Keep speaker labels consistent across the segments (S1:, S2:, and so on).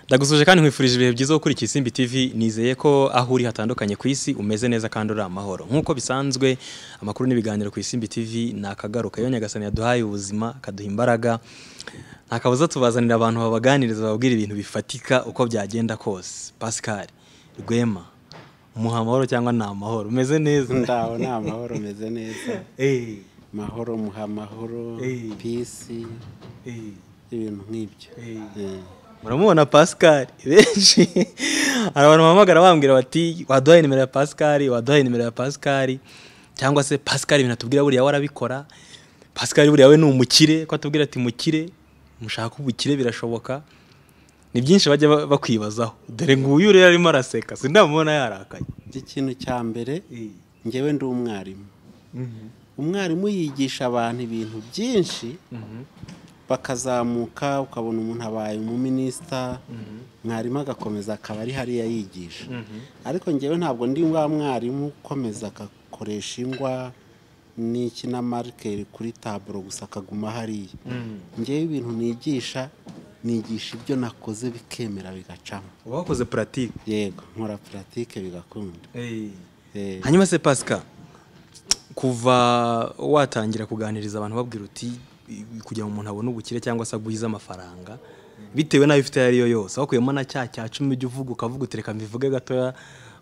S1: ndagusuje kandi nkwifurije ibihe byiza wo kuri Kisimbi TV nizeye ko aho uri hatandukanye ku isi umeze neza kandi uri amahoro nk'uko bisanzwe amakuru n'ibiganiro ku Isimbi TV ni akagaruka yo nyagasani yaduhaye ubuzima akaduha imbaraga ntakabuza tubazanira abantu babaganiriza bababwira ibintu bifatika uko byagenda kose Pascal Rwema umuha amahoro cyangwa ni amahoro umeze neza
S2: ndaho ni amahoro umeze neza
S1: Eh,
S2: mahoro muha amahoro
S1: Eh.
S2: pisi
S1: eh.
S2: ibintu nk'ibyo
S1: Eh.
S2: Eh.
S1: muramubona pascal benshi hari abantu bahamagara bambwira bati waduhaye nimero ya pascal waduhaye nimero ya pascal cyangwa se pascal ibintu atubwira buriya we arabikora pascal buriya we ni umukire ko atubwira ati mukire mushaka ubukire birashoboka ni byinshi bajya ba- bakwibazaho dore nguyu rero arimo araseka sindamubona yarakaye
S2: ikintu cya mbere ngewe ndi umwarimu
S1: Mhm.
S2: umwarimu yigisha abantu ibintu byinshi bakazamuka ukabona umuntu abaye umuminisita mwarimu agakomeza akaba ari hariya yigisha ariko ngewe ntabwo ndi wa mwarimu ukomeza agakoresha ingwa n'iki na marikeri kuri taburo gusa akaguma hariya ngewe ibintu nigisha nigisha ibyo nakoze bikemera bigacamo
S1: uba wakoze puratike
S2: yego nkora puratike bigakunda Eh,
S1: hanyuma se pasika kuva watangira kuganiriza abantu babwira uti kugira ngo umuntu abone ubukire cyangwa se agwize amafaranga bitewe n'ayo ufite ayo ari yo yose wakuyemo na cya cya cumi ujya uvuga ukavuga uti reka mbivuge gatoya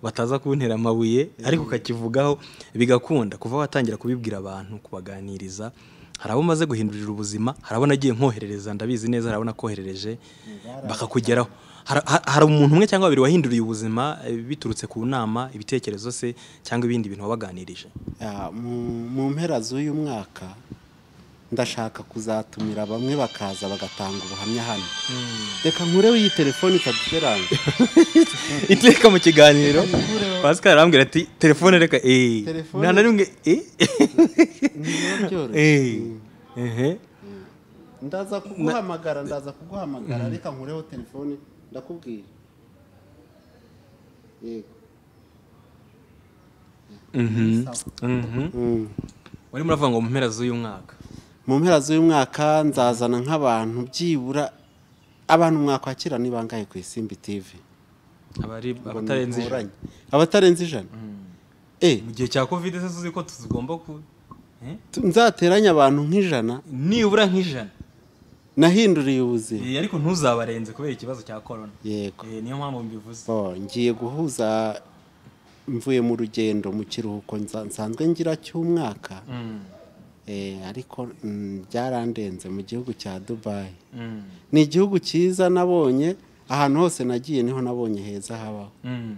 S1: bataza kuntera amabuye ariko ukakivugaho bigakunda kuva watangira kubibwira abantu kubaganiriza hari abo umaze guhindurira ubuzima hari abo nagiye nkoherereza ndabizi neza hari abo nakoherereje bakakugeraho Har- har- hari umuntu umwe cyangwa babiri wahinduriye ubuzima eh, biturutse ku nama ibitekerezo se cyangwa ibindi bintu wabaganirije
S2: ah, mu- mu mpera z'uyu mwaka ndashaka kuzatumira bamwe bakaza bagatanga ubuhamya hano reka nkureho iyi telefone itaduteranga
S1: iteka mu kiganiro pascal arambwira ati telefone reka eh
S2: Telefone-
S1: nta na rimwe eh eh
S2: byoroshye
S1: ehe
S2: ndaza kuguhamagara ndaza kuguhamagara reka nkureho telefone ndakubwira yego
S1: mhm mhm warimo uravuga ngo mu mpera z'uyu mwaka
S2: mu mpera z'uyu mwaka nzazana nk'abantu byibura abantu mwakwakira ni bangahe ku isimbi tivi
S1: abari abatarenze ijana.
S2: abatarenze ijana Eh,
S1: mu gihe cya covid se uzi ko tugomba ku eh?
S2: tu- nzateranye abantu nk'ijana
S1: nibura nk'ijana
S2: nahinduriye ubuzima
S1: Eh, ariko ntuzabarenze kubera ikibazo cya corona
S2: yego
S1: Eh, niyo mpamvu mbivuze
S2: Oh, ngiye guhuza mvuye mu rugendo mu kiruhuko nsa- nsanzwe ngira cy'umwaka
S1: Mm,
S2: Eh, ariko mm, byarandenze mu gihugu cya dubayi
S1: mm,
S2: ni igihugu cyiza nabonye ahantu hose nagiye niho nabonye heza habaho
S1: mm,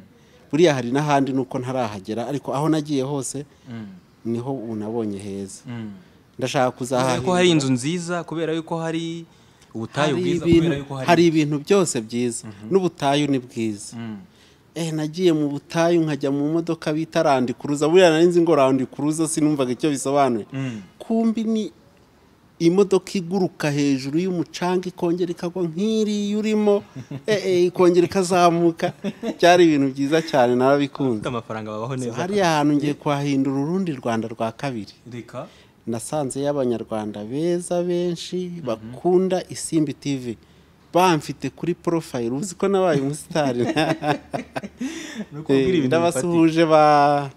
S2: buriya hari n'ahandi nuko ntarahagera ariko aho nagiye hose
S1: mm,
S2: niho ubu nabonye heza
S1: mm.
S2: ndashaka
S1: kubera
S2: kuzahahira
S1: ko hari inzu nziza kubera yuko hari ubutayu
S2: Hari
S1: bwiza
S2: ibintu-
S1: kubera yuko
S2: hari
S1: hari
S2: ibintu byose byiza n'ubutayu ni bwiza
S1: Mm,
S2: eh nagiye mu butayu nkajya mu modoka bita randi kuruza buriya nari nzi ngo randi kuruza sinumvaga icyo bisobanuye
S1: mm.
S2: kumbi ni imodoka iguruka hejuru y'umucanga ikongera ikagwa nk'iriya urimo eh, eh, ikongera ikazamuka byari ibintu byiza cyane narabikunze
S1: Ufite amafaranga babaho neza
S2: hariya hantu ngiye kuhahindura urundi rwanda rwa kabiri
S1: reka
S2: nasanzeyo abanyarwanda beza benshi bakunda isimbi tv bamfite kuri porofayiro uzi ko nabaye umusitari
S1: ni ukubwira ibintu
S2: Eh,
S1: bifatika
S2: ndabasuhuje ba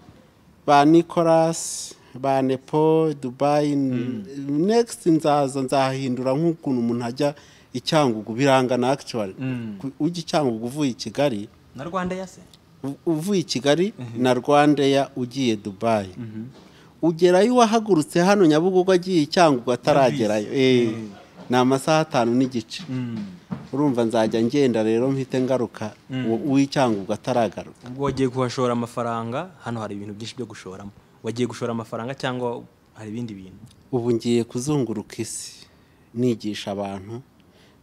S2: ba nicolas ba nepo dubayi next nzaza nzahindura nk'ukuntu umuntu ajya icyangugu birangana actually
S1: Mm.
S2: Ku- ujya icyangugu uvuye i kigali
S1: na rwanda yase
S2: u- uvuye i kigali na rwandeya ugiye dubayi ugerayo uwahagurutse hano nyabugogo agiye icyangugu ataragerayo Eh, ni amasaha atanu n'igice
S1: Mm.
S2: urumva nzajya ngenda rero mpite ngaruka uwo- uw'icyangugu ataragaruka
S1: ubwo wagiye kuhashora amafaranga hano hari ibintu byinshi byo gushoramo wagiye gushora amafaranga cyangwa hari ibindi bintu
S2: ubu ngiye kuzunguruka isi nigisha abantu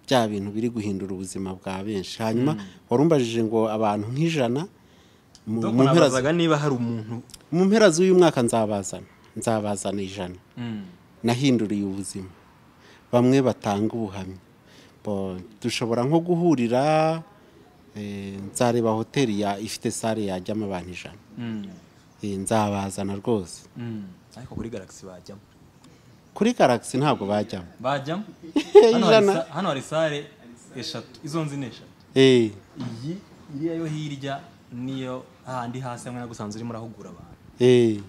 S2: bya bintu biri guhindura ubuzima bwa benshi hanyuma wari umbajije ngo abantu nk'ijana mu-
S1: Dok,
S2: mu mpera z-
S1: nabazaga niba hari umuntu
S2: mu mpera z'uyu mwaka nzabazana nzabazana ijana
S1: Mm.
S2: nahinduriye ubuzima bamwe batanga ubuhamya Bo- dushobora nko guhurira eh, nzareba hoteli ya- ifite sare yajyamo abantu ijana
S1: Mm.
S2: Eh, nzabazana rwose
S1: Mm. ariko kuri galaxy bajyamo
S2: kuri garaxy ntabwo bajyamo
S1: bajyamo
S2: Ijana.
S1: Hano hari sa- hano hari sare eshatu izo nzi ni eshatu
S2: eee
S1: iyi iriya yo hirya niyo hahandi hasi hamwe nagusanze urimo urahugura abantu
S2: eee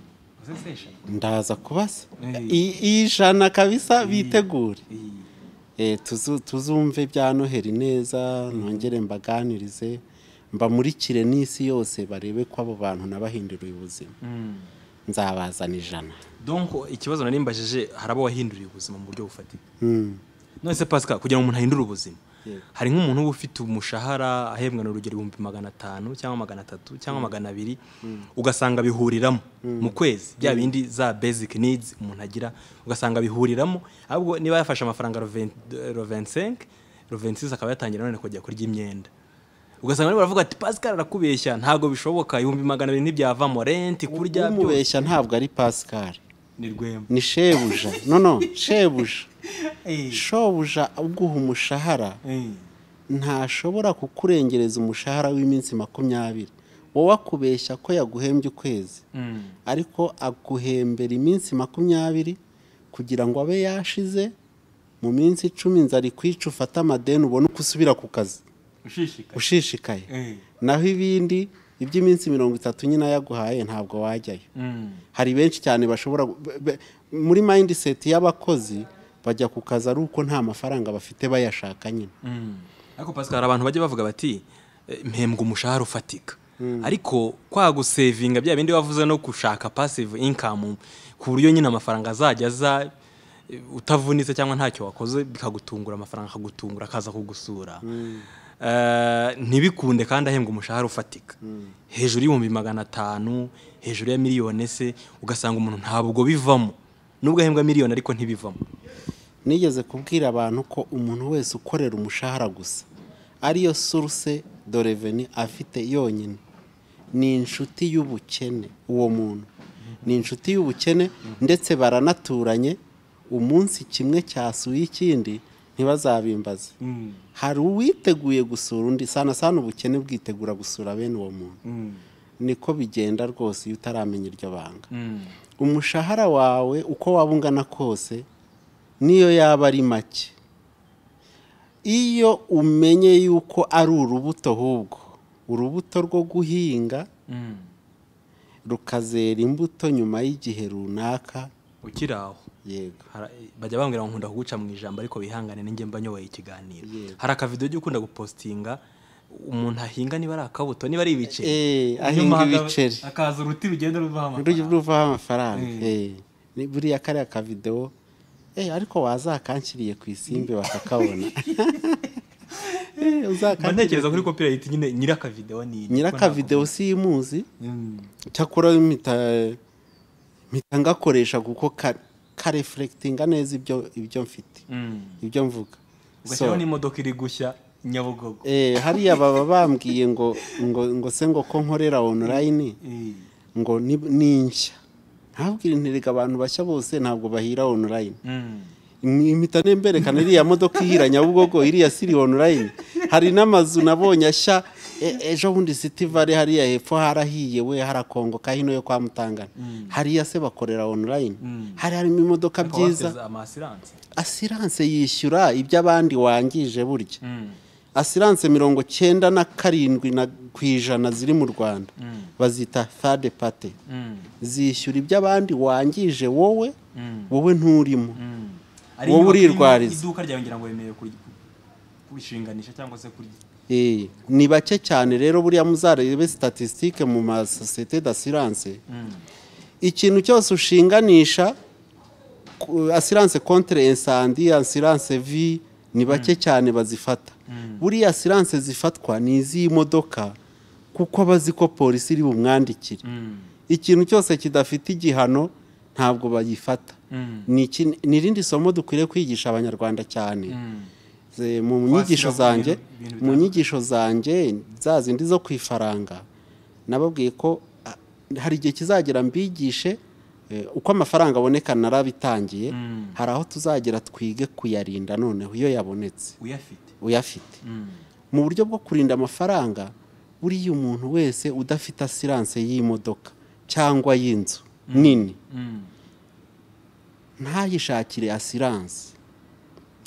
S1: sesesha
S2: ndaza kubasa
S1: Eh.
S2: iyi iyi ijana kabisa bitegure
S1: iyi
S2: Eh, tuzu- tuzumve bya noheli neza nongere mbaganirize mbamurikire n'isi yose barebe ko abo bantu nabahinduriye ubuzima nzabazana ijana
S1: donko ikibazo nari mbajije hari abo wahinduriye ubuzima mu buryo bufatika
S2: Mm.
S1: none se pasika kugira ngo umuntu ahindure ubuzima
S2: Yego.
S1: hari nk'umuntu uba ufite umushahara ahembwa na urugero ibihumbi magana atanu cyangwa magana atatu cyangwa magana abiri ugasanga bihuriramo mu kwezi bya bindi za basic needs umuntu agira ugasanga bihuriramo ahubwo niba yafashe amafaranga rovensenke rovensisi akaba yatangira none kujya kurya imyenda ugasanga barimo baravuga ati pasika arakubeshya ntabwo bishoboka ibihumbi magana abiri ntibyavamo renti kurya byose
S2: umubeshya ntabwo ari pascal
S1: ni rwema
S2: ni shebuja no no shebuja shobuja uguha umushahara ntashobora kukurengereza umushahara w'iminsi makumyabiri wowe akubeshya ko yaguhembye ukwezi ariko aguhembera iminsi makumyabiri kugira ngo abe yashize mu minsi icumi inzara ikwica ufate amadeni ubone uko usubira ku kazi
S1: ushishikaye
S2: ushishikaye naho ibindi iby'iminsi mirongo itatu nyine yaguhaye ntabwo wajyayo hari benshi cyane bashobora gu- be- be- muri mindset y'abakozi bajya ku kazi ari uko nta mafaranga bafite bayashaka nyine
S1: ariko pasika hari abantu bajya bavuga bati "Eh, mpembwa umushahara ufatika ariko kwa gusevinga bya bindi wavuze no gushaka pasive inkamu ku buryo nyine amafaranga azajya aza eh, utavunitse cyangwa ntacyo wakoze bikagutungura amafaranga akagutungura akaza kugusura Eh, ntibikunde kandi ahembwa umushahara ufatika hejuru y'ibihumbi magana atanu hejuru ya miliyoni se ugasanga umuntu ntabwo bivamo nubwo ahembwa miliyoni ariko ntibivamo
S2: nigeze kubwira abantu ko umuntu wese ukorera umushahara gusa ariyo source de reveni afite yonyine ni inshuti y'ubukene uwo muntu ni inshuti y'ubukene ndetse baranaturanye umunsi kimwe cyasuye ikindi ntibazabimbaze hari uwiteguye gusura undi sana sana ubukene bwitegura gusura bene uwo muntu niko bigenda rwose iyo utaramenya iryo banga umushahara wawe uko waba ungana kose niyo yaba ari make iyo umenye yuko ari urubuto ahubwo urubuto rwo guhinga rukazera imbuto nyuma y'igihe runaka
S1: ukiri aho
S2: yego
S1: Hara- bajya bambwira ngo nkunda kuguca mu ijambo ariko wihangane ninjye mba nyoboye ikiganiro
S2: Yego.
S1: hari akavido ujya ukunda gupositinga umuntu ahinga niba ari akabuto niba ari ibiceri
S2: Eh, ahinga
S1: Inyuma haka-
S2: ibiceri.
S1: hakaza uruti rugenda ruvaho
S2: rujya
S1: amafaranga
S2: ruvaho amafaranga eh. Ni- buriya kariya kavidewo eh, ariko wazakanshyiriye ku isimbi bakakabona Eh,
S1: mba
S2: uzakanshyiriye-
S1: ntekereza kuri copyright nyine nyirakavidewo ni iyi
S2: nyirakavidewo si imuzi
S1: Mm.
S2: cyakora mpita mpita ngakoresha kuko ka- karefurekitinga neza ibyo ibyo mfite
S1: Mm.
S2: ibyo mvuga
S1: ugashyiraho
S2: So,
S1: n'imodoka iri gushya nyabugogo
S2: eh, hariya baba bambwiye ngo ngo ngo se ngo ko nkorera onorayini
S1: Eh.
S2: ngo ni ni nshya ntabwire nterega abantu bashya bose ntabwo bahira onorayini
S1: Mm.
S2: impita nemberekana iriya modoka ihira nyabugogo iriya siri onorayini hari n'amazu nabonye ashya e- ejo bundi siti vare hariya hepfo harahiye we harakongoka hino yo kwa mutangana hariya se bakorera onorayini hari harimo imodoka
S1: Ariko bateze
S2: byiza
S1: amasiranse
S2: asiranse yishyura ibyo abandi wangije burya
S1: Mm.
S2: asiranse mirongo cyenda na karindwi na ku ijana ziri mu rwanda bazita third party
S1: Mm.
S2: zishyura ibyo abandi wangije wowe
S1: Mm.
S2: wowe nturimo
S1: Mm.
S2: Wowe
S1: inyubako irimo
S2: urirwariza.
S1: iduka ryawe ngira ngo wemerewe kuri- kurishinganisha cyangwa se kurya
S2: Eh, ni bake cyane rero buriya muzarebe statistique mu masosiyete d'assurance ikintu cyose ushinganisha ku- assurance contre incendie assurance vie ni bake cyane bazifata buriya assurance zifatwa ni iz'imodoka kuko bazi ko polisi iri bumwandikire ikintu cyose kidafite igihano ntabwo bayifata Ni iki- ni irindi somo dukwiriye kwigisha abanyarwanda cyane Ze- mu nyigisho zanjye
S1: ibintu
S2: mu nyigisho zanjye za zindi zo ku ifaranga nababwiye ko ah, hari igihe kizagera mbigishe eh, uko amafaranga aboneka narabitangiye hari aho tuzagera twige kuyarinda noneho iyo yabonetse
S1: uyafite
S2: uyafite mu buryo bwo kurinda amafaranga buriya umuntu wese udafite asiranse y'imodoka cyangwa y'inzu nini ntayishakire asiranse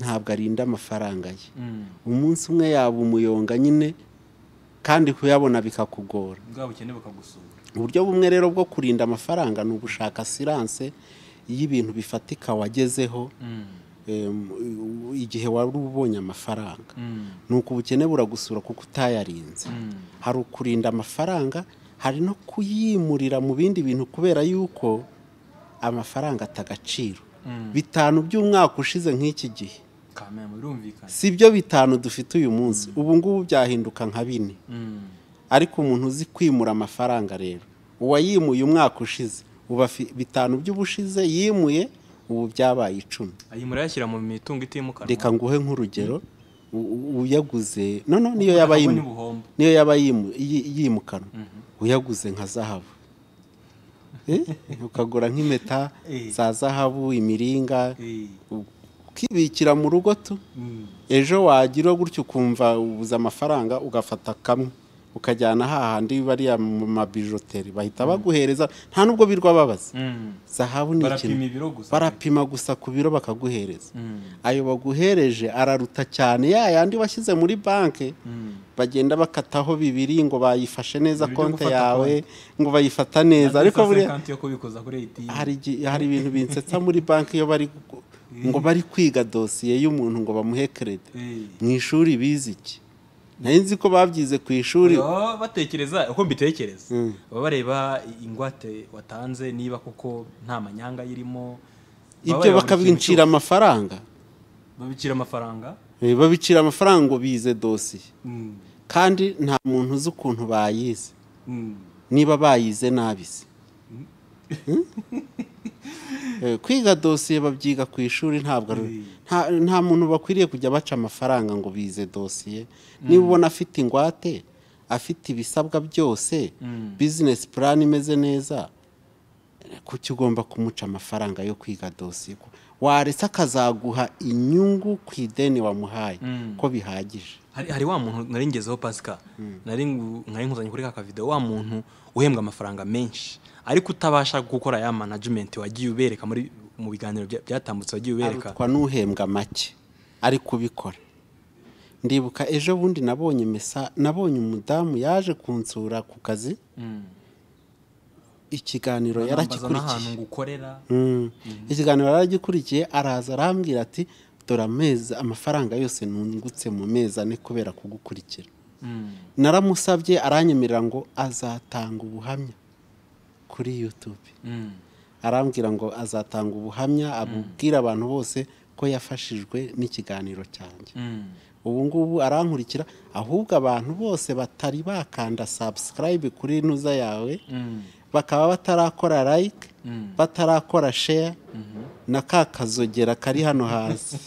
S2: ntabwo arinda amafaranga ye umunsi umwe yaba umuyonga nyine kandi kuyabona bikakugora
S1: bwa bukene bakagusura
S2: uburyo bumwe rero bwo kurinda amafaranga ni ugushaka siranse y'ibintu bifatika wagezeho em, igihe wari ubonye amafaranga ni uko ubukene buragusura kuko utayarinze hari ukurinda amafaranga hari no kuyimurira mu bindi bintu kubera yuko amafaranga atagaciro bitanu by'umwaka ushize nk'iki gihe
S1: kamera birumvikana
S2: si byo bitanu dufite uyu munsi ubu ngubu byahinduka nka bine ariko umuntu uzi kwimura amafaranga rero uwayimuye umwaka ushize uba afi- bitanu by'ubushize yimuye ubu byabaye icumi
S1: ayimura ayashyira mu mitungo itimukanwa
S2: reka nguhe nk'urugero u- u- uyaguze no no niyo yaba
S1: Ntabwo ni
S2: yimu-
S1: ubuhombo.
S2: niyo yaba yimu- yi- yimukanwa uyaguze nka zahabu Eh? ukagura nk'impeta
S1: Eh.
S2: za zahabu imiringa
S1: Eh,
S2: ukibikira mu rugo tu
S1: mm.
S2: ejo wagira gutyo ukumva ubuze amafaranga ugafata kamwe ukajyana hahandi bariya mu mabijoteri bahita baguhereza nta n'ubwo birwa babaza
S1: Mm.
S2: zahabu ni
S1: Barapima
S2: ikintu
S1: ibiro gusa
S2: barapima gusa ku biro bakaguhereza
S1: Mm.
S2: ayo baguhereje araruta cyane ya yandi washyize muri banki
S1: Mm.
S2: bagenda bakataho bibiri ngo bayifashe neza
S1: Ibyo
S2: konti
S1: gufata
S2: yawe
S1: konti.
S2: ngo bayifata neza ariko buriya
S1: Kandi yo kubikuza kuri ATM.
S2: hari igi- hari ibintu binsetsa muri banki iyo bari gu- ngo bari kwiga dosiye y'umuntu ngo bamuhe keredi
S1: Eh.
S2: mu ishuri bize iki nari nzi ko babyize ku ishuri
S1: Baba batekereza uko mbitekereza
S2: Mm.
S1: baba bareba ingwate watanze niba koko nta manyanga irimo Baba
S2: ibyo
S1: bareba buri kintu
S2: bakabincira amafaranga
S1: cyose. babicira amafaranga
S2: Eh, babicira amafaranga ngo bize dosiye
S1: Mm.
S2: kandi nta muntu uzi ukuntu bayize
S1: Mm.
S2: niba bayize nabi se Hmm? Eh, kwiga dosiye babyiga ku ishuri ntabwo ari- nta- nta muntu bakwiriye kujya baca amafaranga ngo bize dosiye niba ubona afite ingwate afite ibisabwa byose
S1: Mm.
S2: bizinesi purani imeze neza eh, kuki ugomba kumuca amafaranga yo kwiga dosiye Ko- waretse akazaguha inyungu ku ideni wamuhaye
S1: Mm.
S2: ko bihagije
S1: hari hari wa muntu nari ngezeho pasika nari ngu- nari nkuzanye kuri ka video wa muntu uhembwa amafaranga menshi ariko utabasha gukora ya management wagiye ubereka muri mu biganiro bya- byatambutse wagiye ubereka
S2: arutwa n'uhembwa make ari kubikora ndibuka ejo bundi nabonye mesa nabonye umudamu yaje kunsura ku kazi
S1: Mm.
S2: ikiganiro
S1: Anambaza n'ahantu
S2: yarakikurikiye
S1: ngo ukorera
S2: Mm. ikiganiro yaragikurikiye araza arambwira ati dore amezi amafaranga yose nungutse mu mezi ane kubera kugukurikira
S1: Mm.
S2: naramusabye aranyemerera ngo azatanga ubuhamya kuri yutube
S1: Mm.
S2: arambwira ngo azatanga ubuhamya abubwira abantu bose ko yafashijwe n'ikiganiro cyanjye
S1: Mm.
S2: ubu ngubu arankurikira ahubwo abantu bose batari bakanda subscribe kuri ntuza yawe
S1: Mm.
S2: bakaba batarakora like
S1: Mm.
S2: batarakora share na ka kazogera kari hano hasi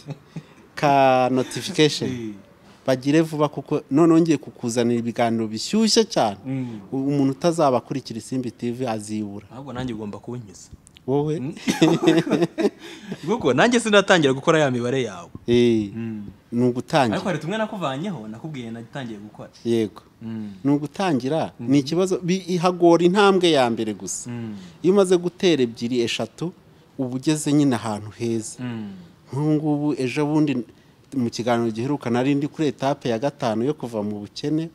S2: ka notification
S1: Eh.
S2: bagire vuba kuko noneho ngiye kukuzanira ibiganiro bishyushye cyane
S1: Mm.
S2: U- umuntu utazaba akurikira isimbi tv azibura
S1: ahubwo nanjye ugomba kubinyuza
S2: wowe
S1: kuko nanjye sinatangira gukora ya mibare yawe
S2: Eh, ni
S1: ariko
S2: ugutangira
S1: hari tumwe nakuvanyeho nakubwiye natangiye gukora
S2: yego
S1: Mm.
S2: ni ugutangira ni ikibazo bi- ihagora intambwe ya mbere gusa
S1: Mm.
S2: iyo umaze gutera ebyiri eshatu uba ugeze nyine ahantu heza
S1: Mm.
S2: nk'ubu ngubu ejo bundi mu kiganiro giheruka nari ndi kuri etape ya gatanu yo kuva mu bukene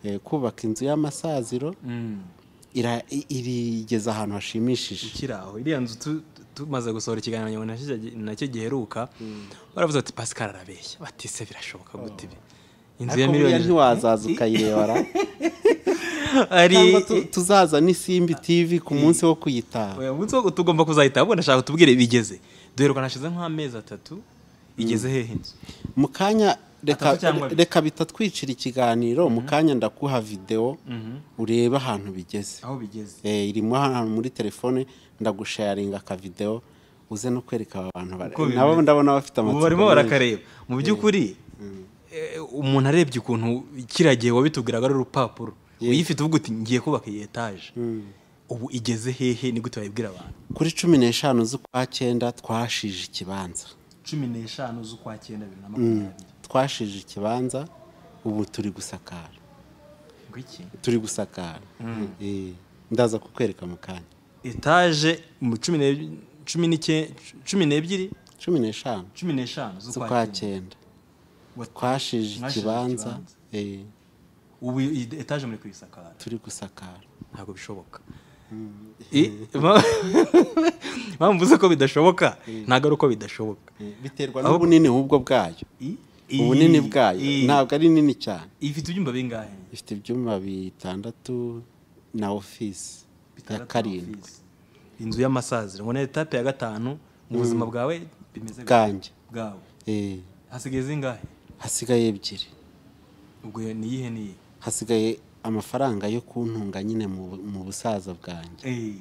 S2: eh, kubaka inzu y'amasaziro
S1: Mm.
S2: ira- i- irigeza ahantu hashimishije
S1: ikiri aho iriya nzu tu- tumaze gusohora ikiganiro nyuma nacyo nacyo giheruka baravuze bati pascal arabeshya bati se birashoboka gute ibi inzu ya
S2: ariko buriya
S1: miliyoni
S2: ntiwazaza ukayirebara
S1: ari
S2: cyangwa tu- tuzaza n'isimbi tv ku munsi wo kuyitaha
S1: uyu munsi wo tugomba kuzahita ahubwo ndashaka kutubwire bigeze duheruka hashize nk'amezi atatu igeze hehe inzu
S2: mu kanya reka,
S1: Atatu cyangwa abiri.
S2: reka bitatwicira ikiganiro mu kanya ndakuha videwo urebe ahantu bigeze
S1: aho bigeze
S2: Eh, irimo hano muri telefone ndagusharinga akavidewo uze no kwereka aba bantu bari-
S1: Uko bimeze.
S2: nabo ndabona
S1: ubu
S2: bafite amatsiko
S1: barimo
S2: menshi.
S1: barakareba mu by'ukuri eh, umuntu arebye ukuntu kiriya gihe wabitubwiraga ari urupapuro uyifite uvuga uti ngiye kubaka iyi etaje ubu igeze hehe ni gute wayibwira abantu
S2: kuri cumi n'eshanu z'ukwa cyenda twashije ikibanza
S1: cumi n'eshanu z'ukwa cyenda bibiri na makumyabiri
S2: twashije ikibanza ubu turi gusakara
S1: ngwiki
S2: turi gusakara Eh, ndaza kukwereka mu kanya
S1: etaje mu cumi n'ebyiri- cumi n'icye- cumi n'ebyiri
S2: cumi n'eshanu
S1: cumi n'eshanu
S2: z'ukwa cyenda twashije
S1: Mwashije
S2: ikibanza
S1: ikibanza.
S2: eh,
S1: ubu iyi etaje muri kuyisakara
S2: turi gusakara
S1: ntabwo bishoboka I- ma- mpamvu uzi ko bidashoboka ntabwo ari uko bidashoboka
S2: Eh, biterwa n'ubunini ubwo bwayo
S1: I-
S2: ubunini
S1: i-
S2: bwayo
S1: i-
S2: ntabwo ari nini cyane
S1: ifite ibyumba bingahe
S2: ifite ibyumba bitandatu na ofisi ya
S1: Bitandatu
S2: karindwi
S1: office. inzu y'amasaziro ngo ni etape ya gatanu mu buzima bwawe bimeze gute?
S2: bwanjye
S1: bwawe
S2: Eh,
S1: hasigaye zingahe
S2: hasigaye ebyiri
S1: ubwo ni iyihe ni iyihe
S2: hasigaye amafaranga yo kuntunga nyine mu bu- mu busaza bwanjye
S1: Eh,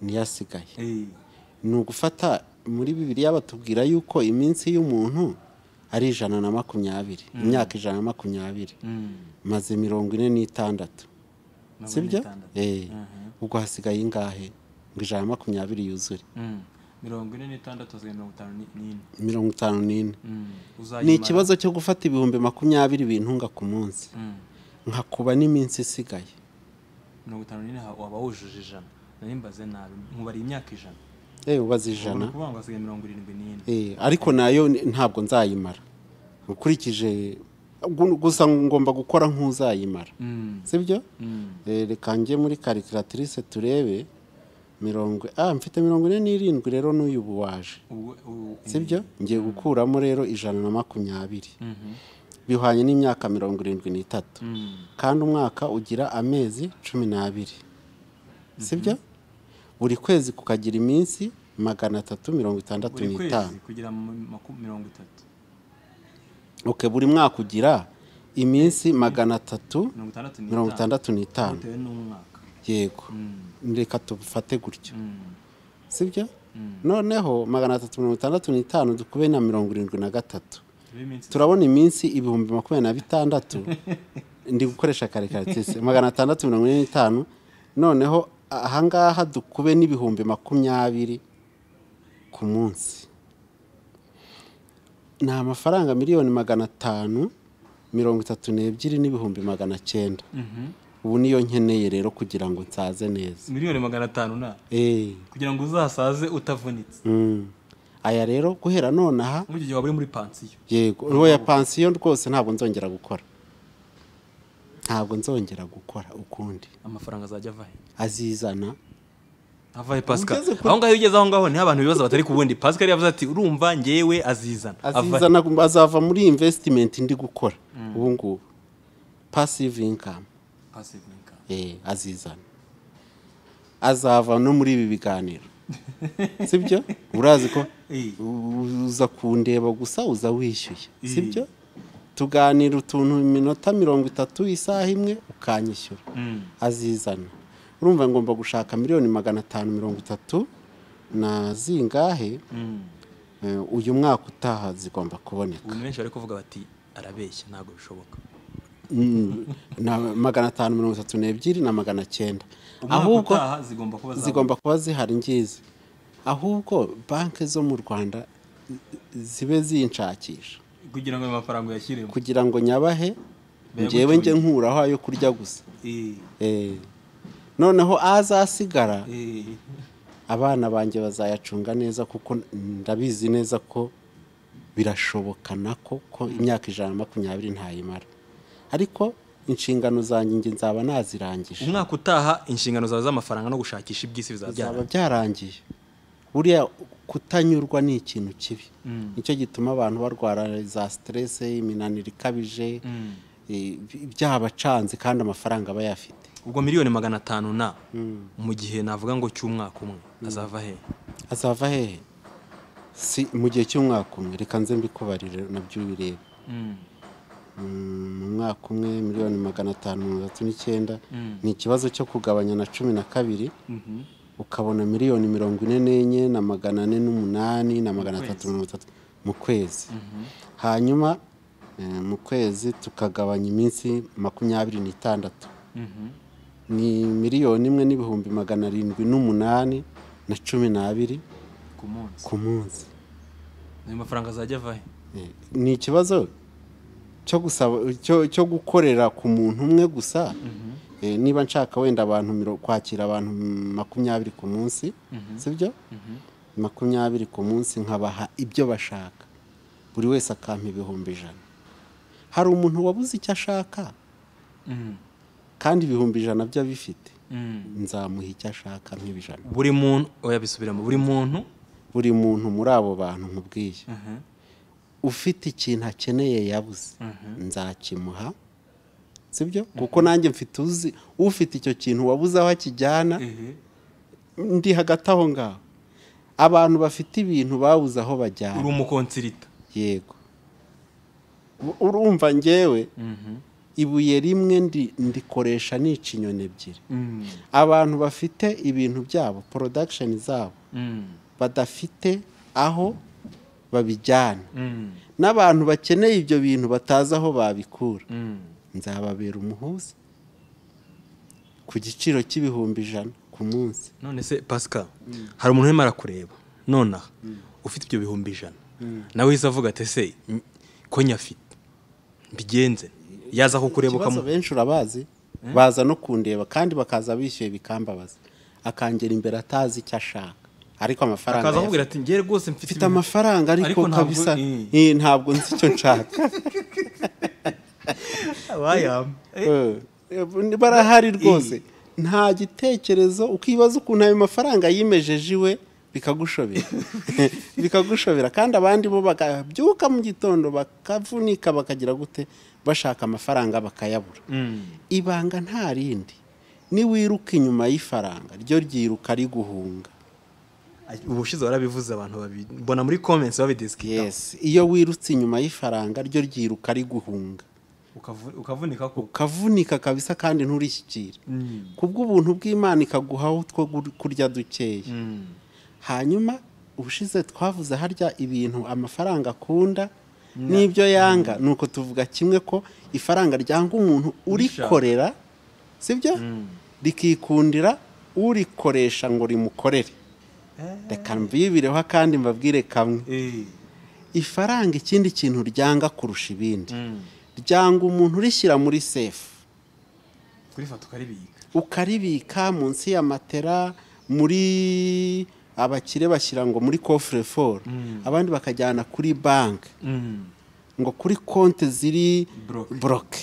S2: niyo asigaye
S1: eh.
S2: ni ugufata muri bibiriya batubwira yuko iminsi y'umuntu ari ijana na makumyabiri imyaka ijana na makumyabiri
S1: Mm.
S2: maze mirongo ine n'itandatu
S1: Mirongo ine
S2: sibyo
S1: n'itandatu.
S2: Eh,
S1: Mhm.
S2: ubwo hasigaye ingahe ngo ijana na makumyabiri yuzure
S1: Mm. mirongo ine n'itandatu hasigaye mirongo itanu ni- n'ine
S2: mirongo itanu n'ine
S1: Mm.
S2: ni
S1: Uzayimara.
S2: ikibazo cyo gufata ibihumbi makumyabiri bintunga ku munsi
S1: Mm.
S2: nkakuba n'iminsi isigaye
S1: mirongo itanu n'ine ha- waba wujuje ijana narimbaze nabi nkubariye imyaka ijana
S2: ewe ubaze
S1: ubwo ni
S2: ijana
S1: ukuvuga ngo hasigaye mirongo irindwi n'ine
S2: Eh, ariko nayo ni- ntabwo nzayimara ukurikije gu- gusa ngomba gukora nk'uzayimara
S1: Mm.
S2: sibyo
S1: Mm.
S2: Eh, reka njye muri karikiratirise turebe mirongo ah mfite mirongo ine n'irindwi rero n'uyu ubu waje
S1: Ubwo- ubu-
S2: sibyo ngiye gukuramo rero ijana na makumyabiri
S1: Mhm.
S2: bihwanye n'imyaka mirongo irindwi n'itatu
S1: Mm.
S2: kandi umwaka ugira amezi cumi n'abiri sibyo buri kwezi kukagira iminsi magana atatu mirongo itandatu
S1: buri
S2: n'itanu
S1: kwezi kugira mu maku- mirongo itatu
S2: ok buri mwaka ugira iminsi magana atatu
S1: mirongo itandatu n'itanu.
S2: mirongo itandatu n'itanu
S1: bitewe n'umwaka
S2: yego
S1: Mm.
S2: reka tufate gutyo
S1: Mm.
S2: sibyo
S1: Mm.
S2: noneho magana atatu mirongo itandatu n'itanu dukube na mirongo irindwi na gatatu
S1: Turiho iminsi
S2: turabona iminsi ibihumbi makumyabiri na bitandatu ndi gukoresha karikaratise magana atandatu mirongo ine n'itanu noneho ahangaha dukube n'ibihumbi makumyabiri ku munsi ni amafaranga miliyoni magana atanu mirongo itatu n'ebyiri n'ibihumbi magana cyenda
S1: Mhm.
S2: ubu niyo nkeneye rero kugira ngo nsaze neza
S1: miliyoni magana atanu na
S2: eee
S1: kugira ngo uzasaze utavunitse
S2: aya rero guhera nonaha
S1: muri icyo gihe waba uri muri pansiyo
S2: yego uwo ya pansiyo rwose ntabwo nzongera gukora ntabwo nzongera gukora ukundi
S1: amafaranga azajya ava he
S2: azizana
S1: avahe pascal
S2: Ugeze kuri-
S1: aho ngaho iyo ugeze aho ngaho niho abantu bibaza batari ku bundi pascal yavuze ati urumva ngewe azizana Ava-
S2: azizana azava muri imvesitimenti ndi gukora ubu ngubu pasive inkamu
S1: Passive income.
S2: azizana azava no muri ibi biganiro sibyo urazi ko
S1: Eh.
S2: u- uza kundeba gusa uza wishyuye
S1: Eh.
S2: sibyo tuganira utuntu iminota mirongo itatu isaha imwe ukanyishyura
S1: Mm.
S2: azizana urumva ngomba gushaka miliyoni magana atanu mirongo itatu na zingahe
S1: Mm.
S2: Eh, uyu mwaka utaha zigomba kuboneka
S1: ubu ni benshi bari kuvuga bati arabeshya ntabwo bishoboka
S2: Mm, na magana atanu mirongo itatu n'ebyiri na magana cyenda
S1: umwaka
S2: ahubwo
S1: utaha zigomba kuba zawe.
S2: zigomba kuba zihari ngizi ahubwo banki zo mu rwanda zibe zinshakisha
S1: kugira ngo ayo mafaranga uyashyiremo
S2: kugira ngo nyabahe
S1: Be gutuye.
S2: njyewe njye nkuraho ayo kurya gusa
S1: Eh,
S2: Eh, noneho azasigara
S1: eh.
S2: abana banjye bazayacunga neza kuko ndabizi neza ko birashobokana ko ko imyaka ijana na makumyabiri ntayimara ariko inshingano zanjye njye nzaba nazirangije
S1: umwaka utaha inshingano zawe z'amafaranga no gushakisha iby'isi bizabyara
S2: byaba byarangiye buriya kutanyurwa ni ikintu kibi
S1: Mm.
S2: nicyo gituma abantu barwara za siterese iminaniro ikabije
S1: Mm.
S2: eh, byabacanze kandi amafaranga aba yafite
S1: ubwo miliyoni magana atanu na mu gihe navuga ngo cy'umwaka umwe azava he
S2: azava hehe si mu gihe cy'umwaka umwe reka nze mbikubarire nabyo ubirebe
S1: Mm.
S2: mu mwaka umwe miliyoni magana atanu mirongo itatu n'icyenda
S1: Mm.
S2: ni ikibazo cyo kugabanya na cumi na kabiri
S1: Mhm.
S2: ukabona miliyoni mirongo ine n'enye na magana ane n'umunani na magana atatu mirongo itatu mu kwezi hanyuma eh, mu kwezi tukagabanya iminsi makumyabiri n'itandatu
S1: Mhm.
S2: ni miliyoni imwe n'ibihumbi magana arindwi n'umunani na cumi n'abiri
S1: ku munsi
S2: ku munsi
S1: ayo mafaranga azajya ava he
S2: Eh, ni ikibazo cyo gusaba cyo, cyo gukorera ku muntu umwe gusa Eh, niba nshaka wenda abantu miro- kwakira abantu mm, makumyabiri ku munsi sibyo makumyabiri ku munsi nkabaha ibyo bashaka buri wese akampa ibihumbi ijana hari umuntu wabuze icyo ashaka kandi ibihumbi ijana byo abifite nzamuha icyo ashaka nk'ibijana
S1: buri muntu oya bisubiramo buri muntu
S2: buri muntu muri abo bantu nkubwiye ufite ikintu akeneye yabuze nzakimuha sibyo kuko nanjye mfite uzi ufite icyo kintu wabuze aho akijyana ndi hagati aho ngaho abantu bafite ibintu babuze aho
S1: uri
S2: bajyana
S1: umukonsirita
S2: yego urumva ngewe ibuye rimwe ndi- ndikoresha nica inyoni ebyiri abantu bafite ibintu byabo porodakisheni zabo badafite aho babijyana n'abantu bakeneye ibyo bintu batazi aho babikura nzababera umuhuza ku giciro cy'ibihumbi ijana ku munsi
S1: none se pasika hari umuntu urimo arakureba nonaha ufite ibyo bihumbi ijana nawe uhise avuga ati ese mm, ko nyafite mbigenze yaza kukureba
S2: ikibazo
S1: ukamuha
S2: benshi urabazi baza no kundeba kandi bakaza bishyuye bikambabaza akangera imbere atazi icyo ashaka ariko amafaranga
S1: akaza
S2: yafite.
S1: akubwira ati ngere rwose mfite
S2: mfite
S1: ibintu-
S2: amafaranga
S1: Ariko
S2: ariko
S1: ntabwo-
S2: kabisa
S1: Mm.
S2: Eh, ntabwo nzi icyo nshaka
S1: Abayama. Eh,
S2: Eh, barahari rwose nta gitekerezo ukibaza ukuntu ayo mafaranga yimejeje iwe bikagushobera bikagushobera kandi abandi bo bakabyuka mu gitondo bakavunika bakagira gute bashaka amafaranga bakayabura ibanga nta rindi niwiruka inyuma y'ifaranga ryo ryiruka riguhunga
S1: ubushize warabivuze abantu babiri mbona muri comments babidisikita
S2: yes iyo wirutse inyuma y'ifaranga ryo ryiruka riguhunga
S1: ukavunika ko
S2: ukavunika kabisa kandi nturishyikire kubw'ubuntu bw'imana ikaguhaho utwo gur- kurya dukeya hanyuma ubushize twavuze harya ibintu amafaranga akunda n'ibyo yanga ni uko tuvuga kimwe ko ifaranga ryanga umuntu urikorera sibyo rikikundira urikoresha ngo rimukorere reka mbibireho kandi mbabwire kamwe
S1: Eh.
S2: ifaranga ikindi kintu ryanga kurusha ibindi ryanga umuntu urishyira muri sefu
S1: kurifata ukaribika
S2: ukaribika munsi ya matera muri abakire bashyira ngo muri kofure foru abandi bakajyana kuri banki ngo kuri konti ziri
S1: Block.
S2: boroke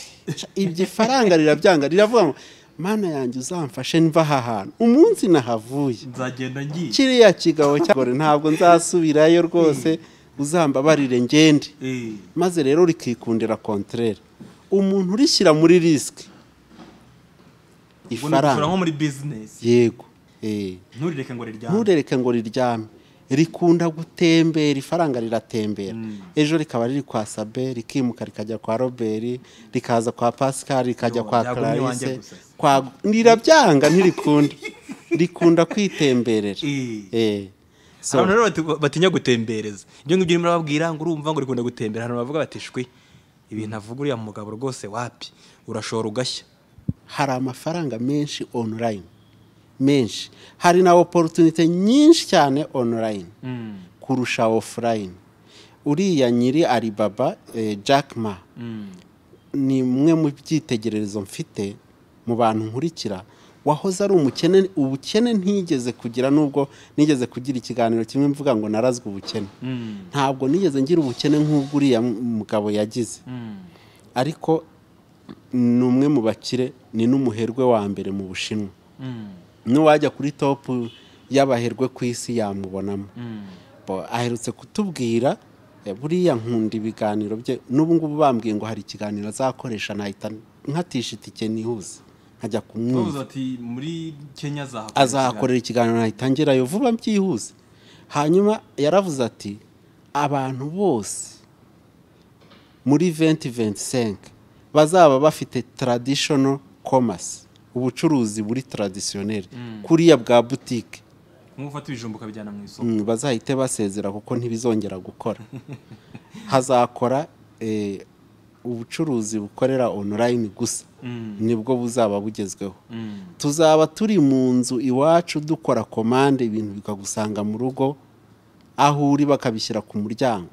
S2: ibyo ifaranga rirabyanga riravuga ngo mana yanjye uzamfashe niva aha hantu umunsi nahavuye
S1: nzagenda ngiye
S2: kiriya kigabo cyagore ntabwo nzasubirayo rwose uzambabarire ngende
S1: Eh.
S2: maze rero rikikundira konterere umuntu urishyira muri risiki
S1: Ubwo ni ugusora
S2: ifaranga
S1: nko muri bizinesi
S2: yego eh.
S1: nturireke ngo riryame
S2: nturereke ngo riryame rikunda gutembera ifaranga riratembera ejo rikaba riri kwa sabe rikimuka rikajya kwa robert rikaza kwa pascal rikajya
S1: Yo,
S2: kwa
S1: byagumye iwanjye
S2: clarisse
S1: gusa.
S2: kwa rirabyanga ntirikunda rikunda kwitemberera
S1: Eh.
S2: Eh. So,
S1: abantu rero bati- batinya gutembereza ibyo ngibyo urimo urababwira ngo urumva ngo rikunda gutembera abantu bavuga bati shwe ibintu avuga uriya mugabo rwose wapi urashora ugashya
S2: hari amafaranga menshi online menshi hari na oporutunite nyinshi cyane online kurusha offline uriya nyiri alibaba eh, jack ma ni umwe mu byitegererezo mfite mu bantu nkurikira wahoze ari umukene ubukene ntigeze kugira nubwo nigeze kugira ikiganiro kimwe mvuga ngo narazwe ubukene ntabwo nigeze ngira ubukene nk'ubwo uriya mugabo yagize ariko ni umwe mu bakire ni n'umuherwe wa mbere mu bushinwa n'uwajya kuri topu y'abaherwe ku isi yamubonamo Bo- aherutse kutubwira eh, buriya nkunda ibiganiro bye n'ubu ngubu bambwiye ngo hari ikiganiro azakoresha nahita nkatisha itike nihuse nkajya kumwumva
S1: bavuze ati muri kenya azahakorera
S2: azahakorera ikiganiro nahita ngerayo vuba byihuse hanyuma yaravuze ati abantu bose muri 2025 bazaba bafite traditional commerce ubucuruzi buri traditionnel kuriya bwa butike
S1: ikiganiro. nk'uko ufata ibijumba ukabijyana mu isoko
S2: Mm, bazahite basezera kuko ntibizongera gukora hazakora eh, ubucuruzi bukorera online gusa nibwo buzaba bugezweho tuzaba turi mu nzu iwacu dukora komande ibintu bikagusanga mu rugo aho uri bakabishyira ku muryango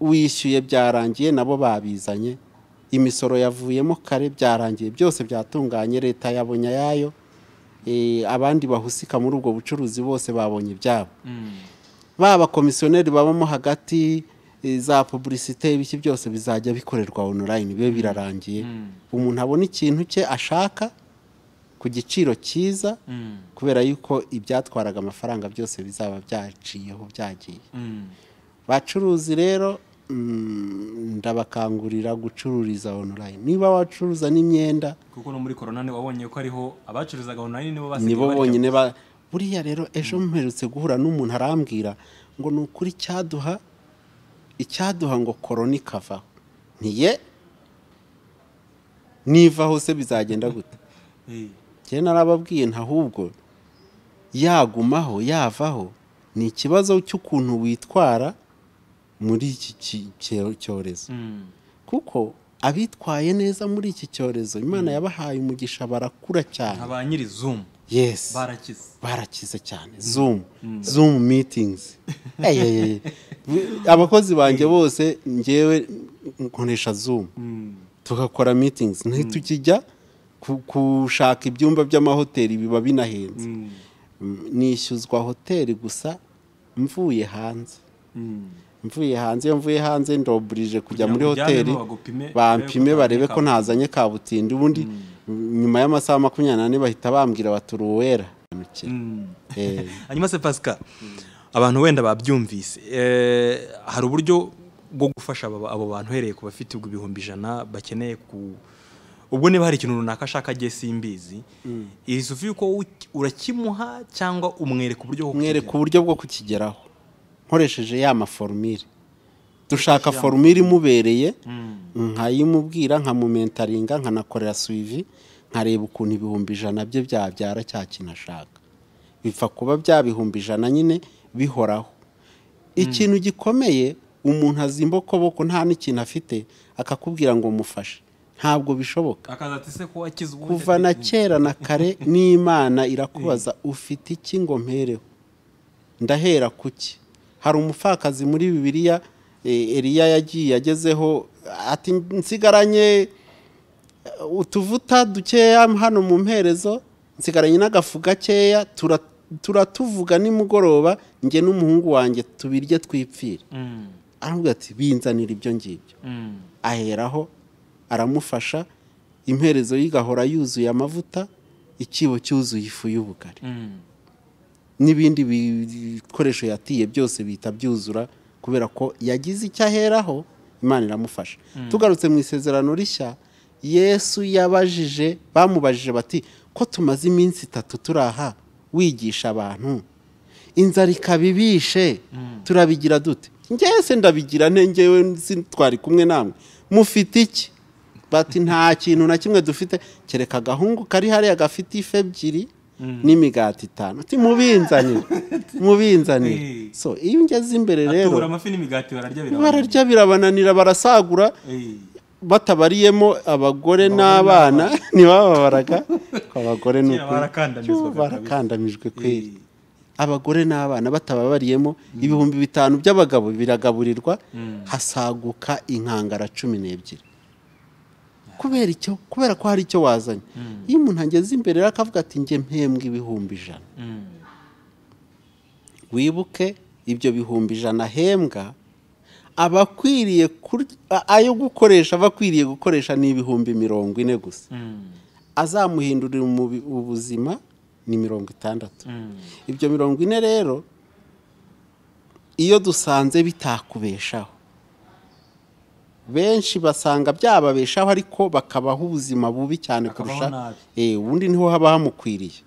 S2: wishyuye byarangiye nabo babizanye imisoro yavuyemo kare byarangiye byose byatunganye leta yabonye ayayo eh, abandi bahusika muri ubwo bucuruzi bose babonye ibyabo baba komisiyoneri babamo hagati eh, za puburisite ibiki byose bizajya bikorerwa onorayini bibe birarangiye umuntu abona ikintu cye ashaka ku giciro cyiza kubera yuko ibyatwaraga amafaranga byose bizaba byaciyeho byagiye bacuruzi rero mm, ndabakangurira gucururiza online niba wacuruza n'imyenda
S1: kuko no muri korona wabonye ko ariho abacuruzaga online nibo basigaye
S2: nibo
S1: barya.
S2: bonyine ba buriya rero ejo mperutse guhura n'umuntu arambwira ngo ni ukuri cyaduha icyaduha ngo korona ikavaho ntiye niva hose bizagenda gute
S1: Eh,
S2: njyewe narababwiye ntahubwo yagumaho yavaho ni ikibazo cy'ukuntu witwara muri iki ki- cyo- cyorezo
S1: mm,
S2: kuko abitwaye neza muri iki cyorezo imana yabahaye umugisha barakura cyane
S1: aba nyiri zoom
S2: yes
S1: barakize
S2: barakize cyane zoom zoom meetings Ey, ey, ey. abakozi banjye bose ngewe nkoresha zoom
S1: Mm,
S2: tugakora meetings ntitukijya ku- gushaka ibyumba by'amahoteli biba binahenze
S1: mm,
S2: Mm, nishyuzwa hoteli gusa mvuye hanze
S1: mm.
S2: mvuye hanze iyo mvuye hanze ndoburije
S1: Kugira
S2: kujya muri
S1: ngo ujyane
S2: hoteli
S1: bo bagupime,
S2: bampime
S1: barebe ko
S2: barebe ko
S1: kabutindi.
S2: ntazanye kabutindi ubundi nyuma y'amasaha makumyabiri n'ane bahita bambwira bati uri uwera Eh,
S1: hanyuma se pasika abantu wenda babyumvise eh, hari uburyo bwo gufasha abo abo bantu uhereye ku bafite ubwo ibihumbi ijana bakeneye ku ubwo niba hari ikintu runaka ashaka agiye simbizi iri sufi yuko u- urakimuha cyangwa umwereka uburyo bwo
S2: mwereka
S1: kukigeraho?
S2: uburyo bwo kukigeraho nkoresheje ya maforumire dushaka forumire imubereye nkayimubwira nkamumentaringa nkanakorera suivi nkareba ukuntu ibihumbi ijana bye byabyara cya kintu ashaka bipfa kuba bya bihumbi ijana nyine bihoraho ikintu gikomeye umuntu azimba okoboko nta n'ikintu afite akakubwira ngo mufashe ntabwo bishoboka
S1: akaza ati se ko wakize ubundi
S2: kuva na kera na kare n'imana irakubaza ufite iki ngo mpereho ndahera ku ki hari umupfakazi muri bibiliya eh, eliya yagiye agezeho ati nsigaranye eh, utuvuta dukeya hano mu mperezo nsigaranye n'agafu gakeya tura- turatuvuga nimugoroba njye n'umuhungu wanjye tubirye twipfire
S1: Mm,
S2: aravuga ati binzanira ibyo ngibyo
S1: mm,
S2: aheraho aramufasha imperezo ye igahora yuzuye amavuta ikibo cyuzuye ifu y'ubugari
S1: mm.
S2: n'ibindi bikoresho yatiye byose bihita byuzura kubera ko yagize icyo aheraho imana iramufasha tugarutse mu isezerano rishya yesu yabajije bamubajije bati ko tumaze iminsi itatu turi aha wigisha abantu inzara ikabibishe turabigira dute njyewe se ndabigira nte njyewe nzi- twari kumwe namwe mufite iki bati nta kintu na kimwe dufite kereka agahungu kari hariya gafite ife ebyiri n'imigati itanu uti mubinzanire mubinzanire
S1: Eh.
S2: so iyo ungeze imbere
S1: atubura
S2: rero
S1: amafi n'imigati bararya birabanira
S2: bararya birabananira barasagura
S1: Eh,
S2: batabariyemo abagore n'abana ntibababaraga ku bagore ni
S1: Kera barakandamizwaga
S2: ukuri
S1: kabisa.
S2: barakandamijwe kweri
S1: eh,
S2: abagore n'abana batababariyemo ibihumbi bitanu by'abagabo biragaburirwa hasaguka inkangara cumi n'ebyiri kubera icyo kubera ko hari icyo wazanye iyo umuntu ageze imbere rero akavuga ati njye mpembwe ibihumbi ijana
S1: mm,
S2: wibuke ibyo bihumbi ijana ahembwa abakwiriye kur- a- ayo gukoresha abakwiriye gukoresha ni ibihumbi mirongo ine gusa
S1: mm,
S2: azamuhindurira umubi- ubuzima ni mirongo itandatu
S1: mm.
S2: ibyo mirongo ine rero iyo dusanze bitakubeshaho benshi basanga byababeshaho ariko bakabaho ubuzima bubi cyane
S1: Bakabaho
S2: kurusha
S1: nabi.
S2: Eh, ubundi niho haba hamukwiriye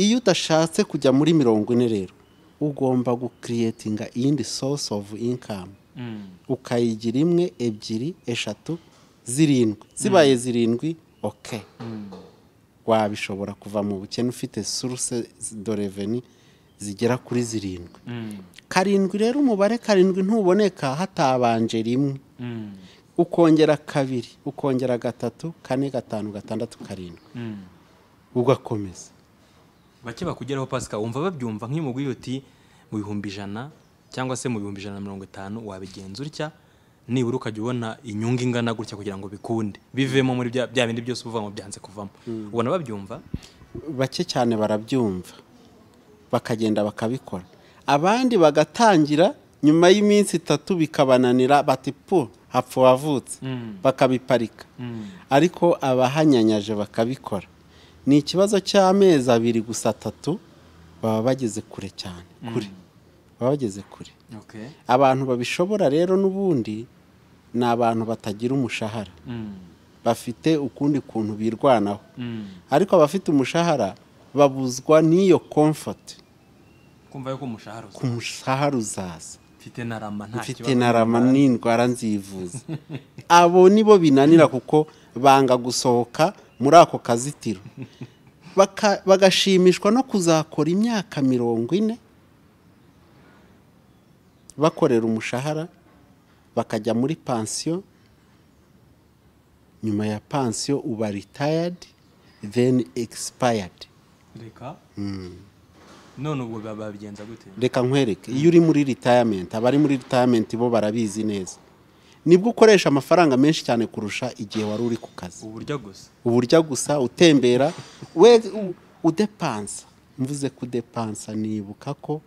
S2: iyo udashatse kujya muri mirongo ine rero ugomba gukiriyetinga iyindi source of income
S1: Mm.
S2: ukayigira imwe ebyiri eshatu zirindwi zibaye zirindwi oke wabishobora kuva mu bukene ufite source de reveni zigera kuri zirindwi
S1: Mm,
S2: karindwi rero umubare karindwi ntuboneka hatabanje rimwe
S1: mm,
S2: ukongera kabiri ukongera gatatu kane gatanu gatandatu karindwi
S1: mm.
S2: ugakomeza
S1: bake bakugeraho pasika wumva babyumva nk'iyo umugwi uti mu bihumbi ijana cyangwa se mu bihumbi ijana na mirongo itanu wabigenza utya nibura ukajya ubona inyungu ingana gutya kugira ngo bikunde bivemo muri bya bya bindi byose uba uvuga ngo byanze kuvamo ubona babyumva
S2: bake cyane barabyumva bakagenda bakabikora abandi bagatangira nyuma y'iminsi itatu bikabananira bati pu hapfa uwavutse bakabiparika ariko abahanyanyaje bakabikora ni ikibazo cy'amezi abiri gusa atatu baba bageze kure cyane kure baba bageze kure
S1: Okay.
S2: abantu babishobora rero n'ubundi ni abantu batagira umushahara bafite ukundi kuntu birwanaho ariko abafite umushahara babuzwa n'iyo komfoti
S1: kumva yuko umushahara
S2: ku mushahara uzaza
S1: ufite na rama nta
S2: mfite na rama n'indwara nzivuza abo nibo binanira kuko banga gusohoka muri ako kazitiro Baka- bagashimishwa no kuzakora imyaka mirongo ine bakorera umushahara bakajya muri pansiyo nyuma ya pansiyo uba ritayadi then egisipayadi
S1: reka none ubwo ba- babigenza gute
S2: reka nkwereke iyo uri muri ritayamenti abari muri ritayamenti bo barabizi neza nibwo ukoresha amafaranga menshi cyane kurusha igihe wari uri ku kazi
S1: uburyo gusa
S2: uburyo gusa utembera we u- udepansa mvuze kudepansa nibuka ko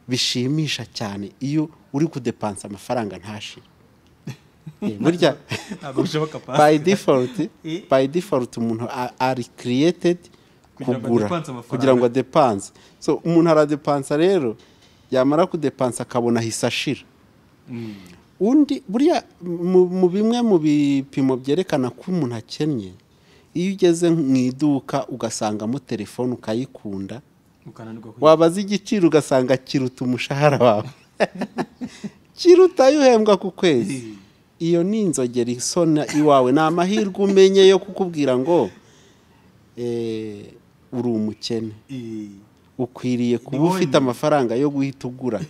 S2: bishimisha cyane iyo uri kudepansa amafaranga ntashire Eh, burya
S1: ntabwo bishoboka pa
S2: by default
S1: Eh.
S2: by default umuntu a- ari created
S1: Kugira ngo
S2: kugura
S1: adepanse amafaranga.
S2: kugira ngo adepanse so umuntu aradepansa rero yamara kudepansa akabona ahise ashira undi buriya mu mu bimwe mu bipimo byerekana ko umuntu akennye iyo ugeze mu iduka ugasangamo telefone ukayikunda
S1: ukananirwa kwi-
S2: wabaza igiciro ugasanga kiruta umushahara wawe kiruta ayo uhembwa ku kwezi iyo ni inzogera isona iwawe ni amahirwe umenye yo kukubwira ngo eh, uri umukene
S1: I-
S2: ukwiriye kuba
S1: wowe
S2: ufite amafaranga yo guhita ugura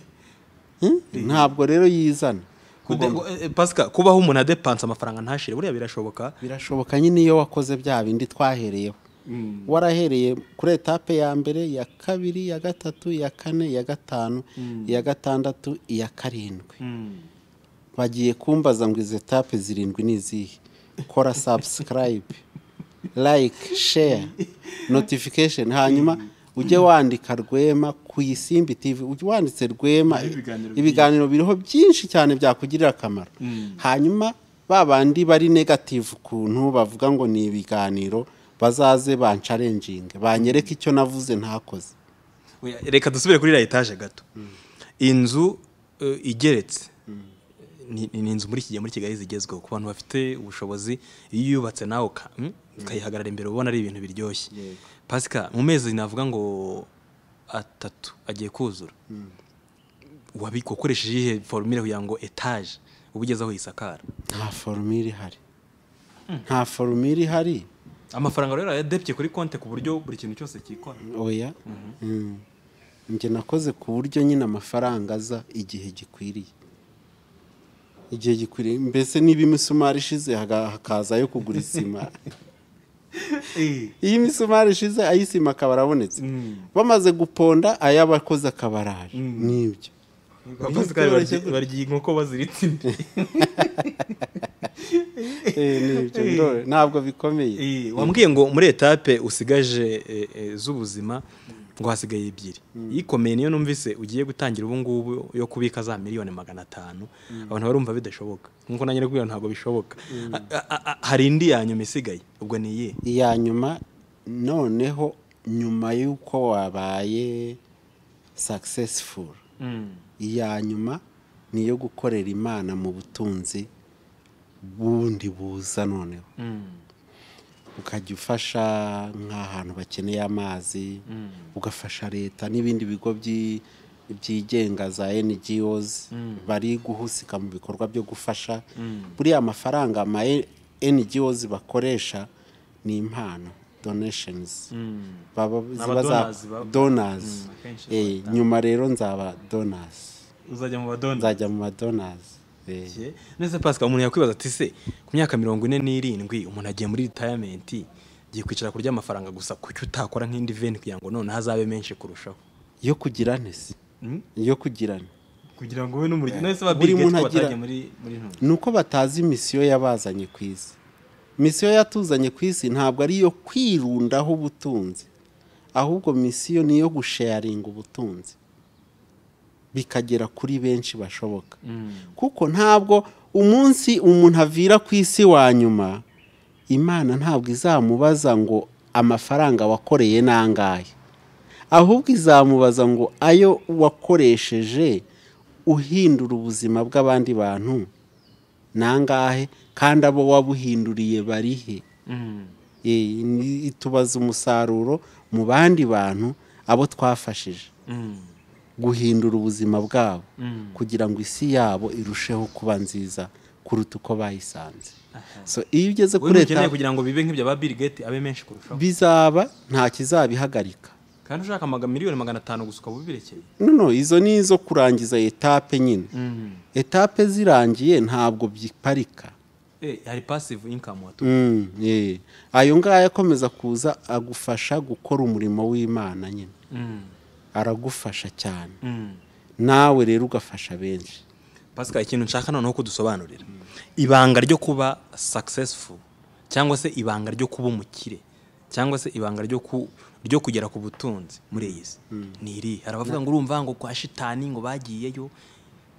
S2: Hmm? ntabwo rero yizana
S1: Kude- eh, eh, Pascal kubaho umuntu adepansa amafaranga ntashire buriya birashoboka
S2: birashoboka nyine iyo wakoze bya bindi twahereyeho warahereye kuri etape ya mbere iya kabiri iya gatatu iya kane iya gatanu iya gatandatu iya karindwi bagiye kumbaza ngo izo etape zirindwi ni izihe kora sabusikarayibe like share notification hanyuma ujye wandika rwema ku isimbi tv ujye wanditse rwema
S1: Hariho ibiganiro
S2: ibiganiro biriho byinshi cyane byakugirira akamaro hanyuma ba bandi bari negative ukuntu bavuga ngo ni ibiganiro bazaze bancarenjinge banyereke icyo navuze ntakoze
S1: Oya, reka dusubire kuri la etaje gato inzu eh, igeretse ni ni- ni inzu muri iki gihe muri kigali zigezweho ku bantu bafite ubushobozi iyo uyubatse nawe uka- mm, ukayihagarara imbere ubona ari ibintu biryoshye
S2: Yego.
S1: pasika mu mezi navuga ngo atatu agiye kuzura wabikwa ukoresheje iyihe forumire kugira ngo etaje uba ugeze aho yisakara
S2: nta foromire ihari nta foromire ihari
S1: amafaranga rero yadebye kuri konti ku buryo buri kintu cyose cyikora
S2: oya Mm. njye nakoze ku buryo nyine amafaranga aza igihe gikwiriye igihe gikwiriye mbese niba imisumari ishize haga- hakazayo kugura isima iyo imisumari ishize ay'isima akaba arabonetse bamaze guponda ay'abakoze akaba araje nibyo
S1: Pascal, barya- barya inkoko baziritse indi
S2: Eh, nibyo ndore- ntabwo bikomeye
S1: Eh, wambwiye ngo muri etape usigaje eh, eh, z'ubuzima ngo hasigaye ebyiri iyikomeye niyo numvise ugiye gutangira ubu ngubu yo kubika za miliyoni magana atanu abantu barumva bidashoboka nkuko nanjye kubwira ntabwo bishoboka A- a- a- hari indi ya nyuma isigaye ubwo ni iyihe
S2: iya nyuma noneho nyuma y'uko wabaye successful iya nyuma ni iyo gukorera imana mu butunzi bundi buza noneho ukajya ufasha nk'ahantu bakeneye amazi ugafasha leta n'ibindi bigo byi- byigenga za NGOs bari guhusika mu bikorwa byo gufasha buriya amafaranga ama NGOs bakoresha ni impano donations baba ziba za
S1: donors ba-
S2: donors
S1: akenshi
S2: Eh, nyuma rero nzaba donors
S1: uzajya mu badonda
S2: nzajya mu ma donors Eh.
S1: gihe neza pasika umuntu yakwibaza ati se ku myaka mirongo ine n'irindwi umuntu agiye muri ritayamenti agiye kwicara kurya amafaranga gusa kuki utakora nk'indi veni kugira ngo noneho azabe menshi kurushaho
S2: yo kugirane se
S1: Mm.
S2: yo kugirana
S1: kugira ngo ube n'umuryango none se ba
S2: Buri
S1: Bill Gates
S2: muntu
S1: ko
S2: agira-
S1: batagiye muri muri ntuye
S2: ni uko batazi misiyo yabazanye ku isi misiyo yatuzanye ku isi ntabwo ari iyo kwirundaho ubutunzi ahubwo misiyo ni iyo gusharinga ubutunzi bikagera kuri benshi bashoboka kuko ntabwo umunsi umuntu avira ku isi wa nyuma imana ntabwo izamubaza ngo amafaranga wakoreye ni angahe ahubwo izamubaza ngo ayo wakoresheje uhindura ubuzima bw'abandi bantu ni angahe kandi abo wabuhinduriye barihe Eh, ni- itubaza umusaruro mu bandi bantu abo twafashije guhindura ubuzima bwabo kugira ngo isi yabo irusheho kuba nziza kuruta uko bayisanze so iyo ugeze
S1: wowe
S2: kuri
S1: ukeneye
S2: leta
S1: kugira ngo bibe nk'ibyo ba Bill Gates abe menshi kurushaho
S2: bizaba nta kizabihagarika
S1: kandi ushaka amaga miliyoni magana atanu gusa ukaba ubirekeye
S2: noneho izo ni izo kurangiza etape nyine etape zirangiye ntabwo byiparika
S1: Eh, hari passive income watu
S2: Mm, eh. ayo ngaya akomeza kuza agufasha gukora umurimo w'imana nyine aragufasha cyane nawe rero ugafasha benshi
S1: pasika ikintu nshaka noneho kudusobanurira ibanga ryo kuba successful cyangwa se ibanga ryo kuba umukire cyangwa se ibanga ryo ku ryo kugera ku butunzi muri iyi si ni iri hari abavuga ngo urumva ngo kwa shitani ngo bagiyeyo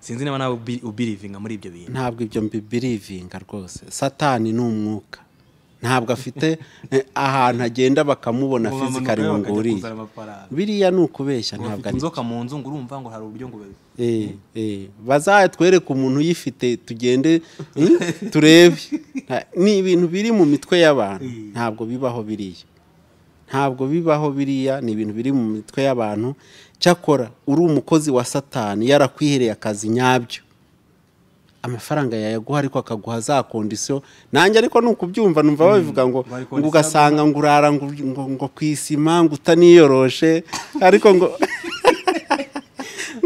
S1: sinzi niba nawe ubi- ubirivinga muri ibyo bintu
S2: ntabwo ibyo mbibirivinga rwose satani ni umwuka ntabwo afite eh, ahantu agenda bakamubona fizikari ngo nguriye biriya ni ukubeshya ntabwo
S1: ntabwo
S2: ari
S1: inzoka mu nzu ngo urumva ngo hari uburyo ngo babi-
S2: Eh, eh, bazatwereke umuntu uyifite tugende hmm, turebe Nta- ni ibintu biri mu mitwe y'abantu ntabwo bibaho biriya ntabwo bibaho biriya ni ibintu biri mu mitwe y'abantu cyakora uri umukozi wa satani yarakwihereye akazi nyabyo amafaranga yayaguha ariko akaguha za kondisiyo nanjye ariko ni ukubyumva numva babivuga ngo
S1: bari
S2: ngo ugasanga ngo urara ngo, ngo, ngo ku isima ngo utaniyoroshe ariko ngo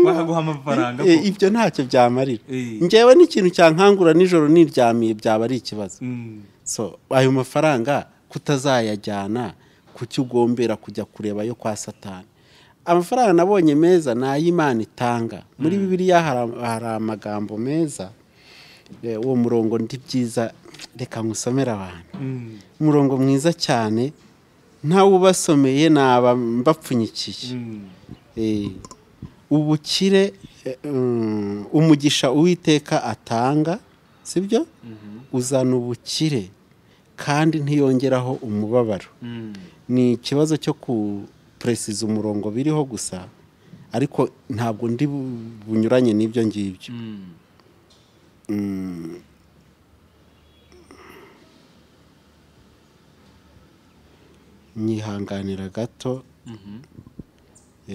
S1: bakaguha amafaranga
S2: Eh,
S1: ko-
S2: ibyo ntacyo byamarira
S1: Eh.
S2: njyewe n'ikintu cyankangura nijoro niryamiye byaba ari ikibazo
S1: Mm.
S2: so ayo mafaranga kutazayajyana ku cyo ugombera kujya kureba yo kwa satani amafaranga nabonye meza ni ay'imana itanga muri bibiliya hari- hari amagambo meza Eh, uwo murongo ndi byiza reka nkusomere abantu
S1: Mm.
S2: umurongo mwiza cyane ntawubasomeye naba mbapfunyikiye
S1: Mm.
S2: Eh, ubukire eh, mm, umugisha uwiteka atanga sibyo uzana ubukire kandi ntiyongeraho umubabaro
S1: Mm.
S2: ni ikibazo cyo kupresiza umurongo biriho gusa ariko ntabwo ndi bu- bunyuranye n'ibyo ngibyo
S1: Mm.
S2: nyihanganira gato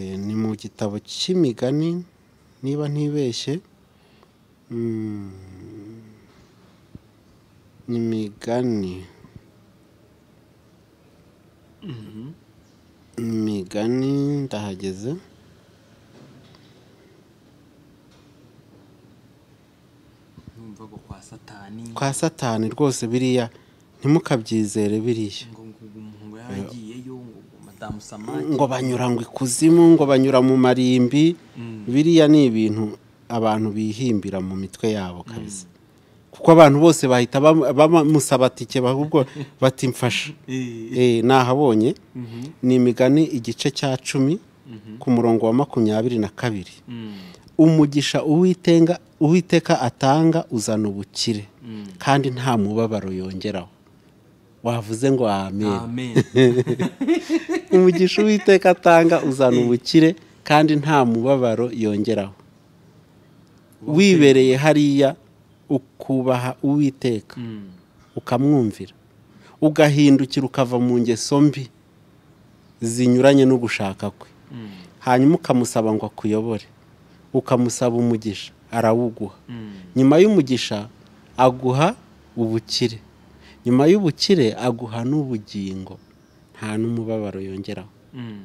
S2: Eh, ni mu gitabo cy'imigani niba ntibeshye Mm. imigani imigani ndahageze
S1: Urumva ngo kwa satani
S2: kwa satani rwose biriya ntimukabyizere biriya
S1: ngo ngo umuntu ngo yaragiyeyo ngo ngo madamu samaki
S2: ngo banyura ngo ikuzimu ngo banyura mu marimbi biriya ni ibintu abantu bihimbira mu mitwe yabo kabisa kuko abantu bose bahita bam- bamusaba tike ahubwo bati mfasha
S1: Eh,
S2: Eh, nahabonye ni imigani igice cya cumi ku murongo wa makumyabiri na kabiri
S1: mm,
S2: umugisha uwitenga uwiteka atanga uzana ubukire
S1: Mm.
S2: kandi nta mubabaro yongeraho wavuze ngo amen
S1: amen
S2: umugisha uwiteka atanga uzana ubukire kandi nta mubabaro yongeraho wibereye hariya ukubaha uwiteka
S1: Mm.
S2: ukamwumvira ugahindukira ukava mu ngeso mbi zinyuranye no gushaka kwe
S1: Mm.
S2: hanyuma ukamusaba ngo akuyobore ukamusaba umugisha arawuguha
S1: Mm.
S2: nyuma y'umugisha aguha ubukire nyuma y'ubukire aguha n'ubugingo nta n'umubabaro yongeraho
S1: Mm.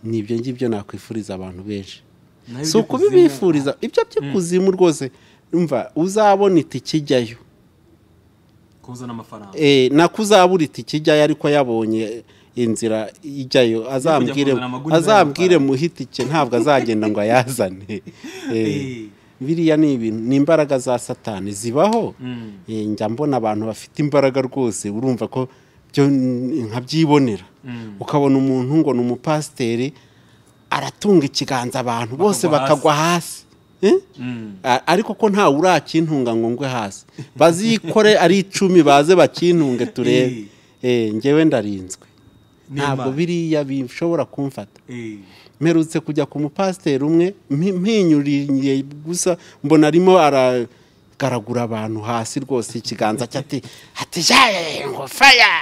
S2: ni ibyo ngibyo nakwifuriza abantu benshi
S1: Naho
S2: si
S1: ibyo
S2: ukubibifuriza ibyo by'ikuzimu rwose umva uzabona itike ijyayo
S1: kuzana amafaranga
S2: Eh, nako uzabura itike ijyayo ariko yabonye inzira ijyayo azambwire
S1: kuzana amaguni
S2: azambwire
S1: n'amafaranga.
S2: muhe itike ntabwo azagenda ngo ayazane Eh,
S1: Eh.
S2: biriya ni ibintu ni imbaraga za satani zibaho
S1: Mm.
S2: Eh, njya mbona abantu bafite imbaraga rwose urumva ko byo nkabyibonera ukabona umuntu ngo ni umupasiteri aratunga ikiganza abantu bose bakagwa hasi Eh? A- ariko ko ntawe urakintunga ngo ngwe hasi bazikore ari icumi baze bakintunge turebe Eh, njyewe ndarinzwe ntabwo
S1: N'Imana.
S2: biriya bishobora kumfata mperutse kujya ku mupasiteri umwe mpi- mpinyuriye gusa mbona arimo aragaragura abantu hasi rwose ikiganza cye ati ati jaye ngo faya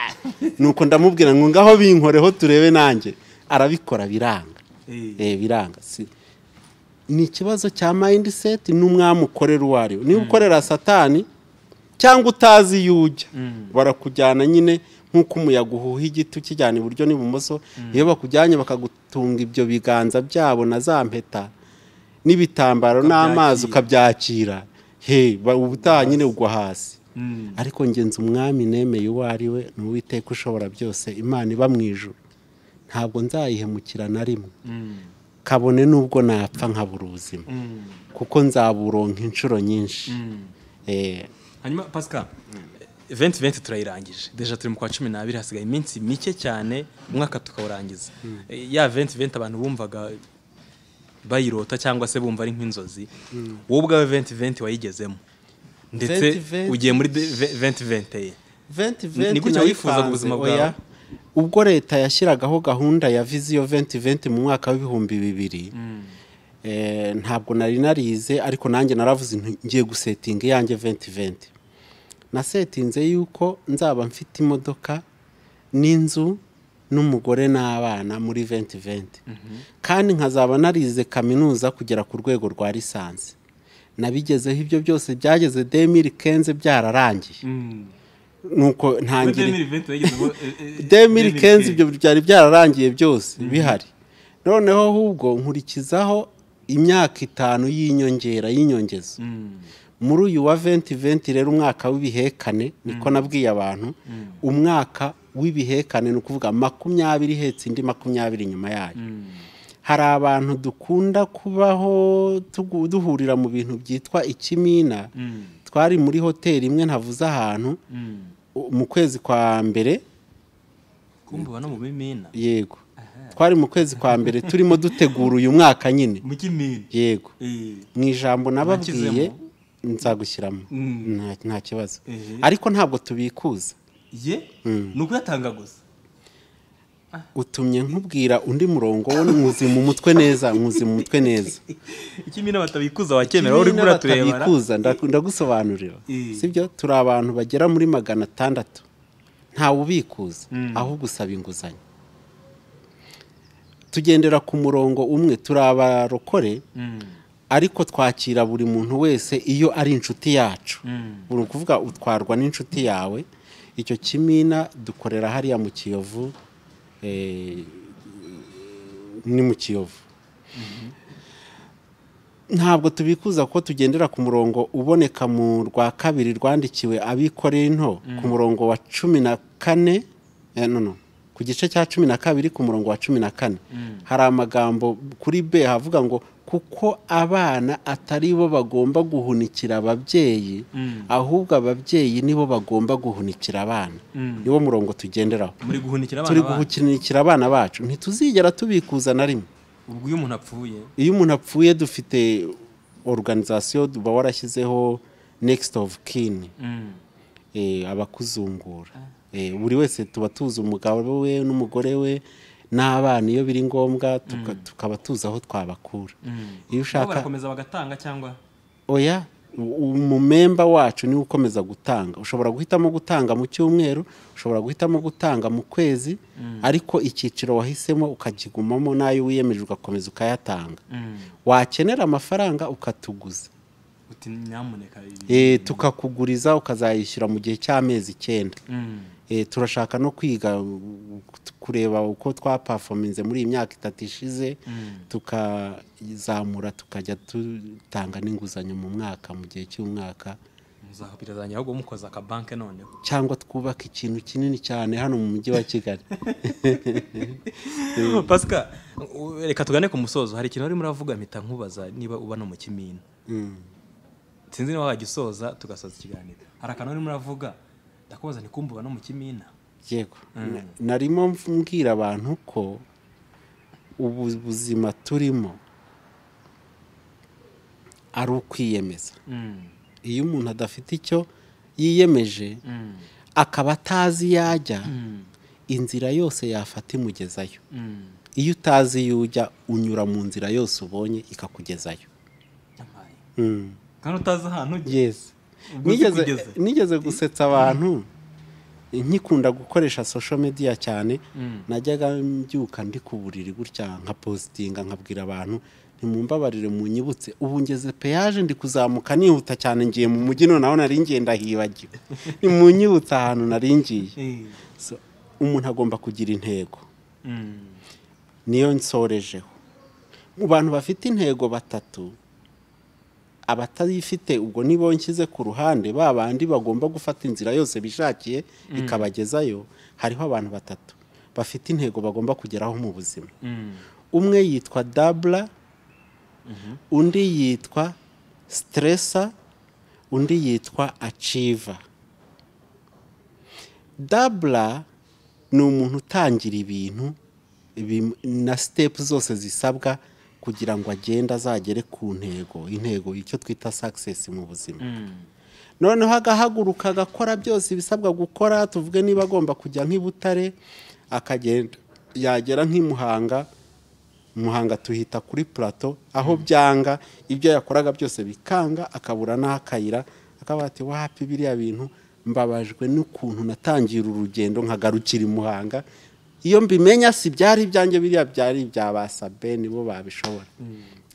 S2: nuko ndamubwira ngo ngaho binkoreho turebe nanjye arabikora biranga Eh, biranga si ni ikibazo cya mindset n'umwami ukorera uwo ari we niba ukorera satani cyangwa utazi iyo ujya barakujyana nyine nk'uko umuyaga uhuha igiti ukijyana iburyo n'ibumoso iyo bakujyanye bakagutunga ibyo biganza byabo na za mpeta n'ibitambaro n'amazi ukabyakira he ba- ubutaha nyine ugwa hasi ariko ngenzi umwami nemeye uwo ari we ni uwiteka ushobora byose imana iba mu ijuru ntabwo nzayihemukira na rimwe kabone n'ubwo napfa nkabura ubuzima kuko nzaburonka inshuro nyinshi Eh,
S1: hanyuma pasika venti venti turayirangije deja turi mu kwa cumi n'abiri hasigaye iminsi mike cyane umwaka tukawurangiza Eh, ya venti venti abantu bumvaga bayirota cyangwa se bumva ari nk'inzozi wowe ubwawe venti venti wayigezemo ndetse
S2: 20-20
S1: ugiye muri venti venti ye
S2: venti
S1: Ni gutya wifuzaga
S2: nayipanze,
S1: ubuzima
S2: oya.
S1: bwawe?
S2: ubwo leta yashyiragaho gahunda ya viziyo venti venti mu mwaka w'ibihumbi bibiri eh, ntabwo nari narize ariko nanjye naravuze nti ngiye gusetinga iyanjye venti venti nasetinze yuko nzaba mfite imodoka n'inzu n'umugore n'abana muri venti venti kandi nkazaba narize kaminuza kugera ku rwego rwa lisansi nabigezeho ibyo byose byageze demiri kenze byararangiye nuko ntangira demiri kenzi ibyo byari byararangiye byose bihari noneho ahubwo nkurikizaho imyaka itanu y'inyongera y'inyongezo muri uyu wa venti venti rero umwaka w'ibihekane niko nabwiye abantu umwaka w'ibihekane ni ukuvuga makumyabiri ihetse indi makumyabiri nyuma yayo hari abantu dukunda kubaho tugu- duhurira mu bintu byitwa ikimina twari muri hoteli imwe ntavuze ahantu mu kwezi kwa mbere
S1: kumva no mu mimina
S2: yego twari mu kwezi kwa mbere turimo dutegura uyu mwaka nyine
S1: mu kimina
S2: yego
S1: Eh,
S2: mu ijambo nababwiye
S1: Nakizemo.
S2: nzagushyiramo
S1: Mm.
S2: Nta- nta kibazo
S1: Ehe.
S2: ariko ntabwo tubikuza
S1: ye ni ukuyatanga gusa
S2: utumye nkubwira undi murongo wo nkuzi mu mutwe neza nkuzi mu mutwe neza
S1: ikimina batabikuza wakemera wowe uri
S2: Kimwe
S1: kubura turebana
S2: n'abatabifuza, ndaku- ndagusobanurira
S1: Mm.
S2: sibyo turi abantu bagera muri magana atandatu ntawe ubikuza ahubwo usaba inguzanyo tugendera ku murongo umwe turi abarokore ariko twakira buri muntu wese iyo ari inshuti yacu ni ukuvuga utwarwa n'inshuti yawe icyo kimina dukorera hariya mu kiyovu eh, ni mu kiyovu ntabwo tubikuza ko tugendera ku murongo uboneka mu rwa kabiri rwandikiwe abikoreye into ku murongo wa cumi na kane eh, no, no, ku gice cya cumi na kabiri ku murongo wa cumi na kane hari amagambo kuri b havuga ngo kuko abana atari bo bagomba guhunikira ababyeyi ahubwo ababyeyi nibo bagomba guhunikira abana niwo murongo tugenderaho
S1: muri guhunikira
S2: turi
S1: abana bacu
S2: guhunikira abana bacu ntituzigera tubikuza na rimwe
S1: ubwo iyo umuntu apfuye
S2: iyo umuntu apfuye dufite organization uba warashyizeho next of kin eh, abakuzungura Eh, buri wese tuba tuzi umugabo we n'umugore we n'abana iyo biri ngombwa tuka- tukaba tuzi aho twabakura iyo
S1: nabo
S2: ushaka
S1: barakomeza bagatanga cyangwa
S2: oya u- umumemba wacu niwe ukomeza gutanga ushobora guhitamo gutanga mu cyumweru ushobora guhitamo gutanga mu kwezi ariko icyiciro wahisemo ukakigumamo n'ayo wiyemeje ugakomeza ukayatanga wakenera amafaranga ukatuguza
S1: uti nyamuneka ibi-
S2: Eh, tukakuguriza ukazayishyura mu gihe cy'amezi icyenda
S1: Mm.
S2: Eh, turashaka no kwiga u- u- kureba uko twapafominze muri iyi myaka itatu ishize tukazamura tukajya dutanga n'inguzanyo mu mwaka mu gihe cy'umwaka
S1: Muzaho birazangira ahubwo mukoza akabanke noneho
S2: cyangwa twubaka ikintu kinini cyane hano mu mujyi wa kigali
S1: pasika u- reka tugane ku musozo hari ikintu urimo uravuga mpita nkubaza niba uba no mu kimina sinzi niba wagisoza tugasoza ikiganiro hari akantu urimo uravuga ndakubaza ntikumva uba no mu kimina
S2: yego Na- narimo mbwira abantu ko ubu buzima turimo ari ukwiyemeza iyo umuntu adafite icyo yiyemeje akaba atazi iyo ajya inzira yose yafata imugezayo iyo utazi iyo ujya unyura mu nzira yose ubonye ikakugezayo Mm.
S1: kandi utazi ahantu ujya
S2: yes
S1: Ubwo
S2: nigeze
S1: zikugeze.
S2: nigeze gusetsa abantu nkikunda gukoresha social media cyane najyaga mbyuka ndi ku buriri gutya nka positinga nkabwira abantu ntimumbabarire munyibutse ubu ngeze peyaje ndi kuzamuka nihuta cyane ngiye mu mujyi noneho nari ngenda hibagiwe nimunyibutse ahantu nari ngiye
S1: Eh,
S2: So, umuntu agomba kugira intego
S1: mm,
S2: niyo nsorejeho mu bantu bafite intego batatu abatayifite ubwo nibo nshyize ku ruhande ba bandi bagomba gufata inzira yose bishakiye ikabagezayo hariho abantu batatu bafite intego bagomba kugeraho mu buzima
S1: mm,
S2: umwe yitwa dabura undi yitwa siteresa undi yitwa aciva dabura ni umuntu utangira ibintu bim- na sitepu zose zisabwa kugira ngo agende azagere ku ntego intego icyo twita sakisesi mu buzima
S1: mm,
S2: noneho agahaguruka agakora byose ibisabwa gukora tuvuge niba agomba kujya nk'i Butare akagenda yagera nk'i Muhanga muhanga tuhita kuri plato aho byanga ibyo yakoraga byose bikanga akabura n'aho akayira akaba ati wapi biriya bintu mbabajwe n'ukuntu natangira urugendo nkagarukira i muhanga iyo mbimenya si byari ibyanjye biriya byari ibya ba sabe nibo babishobora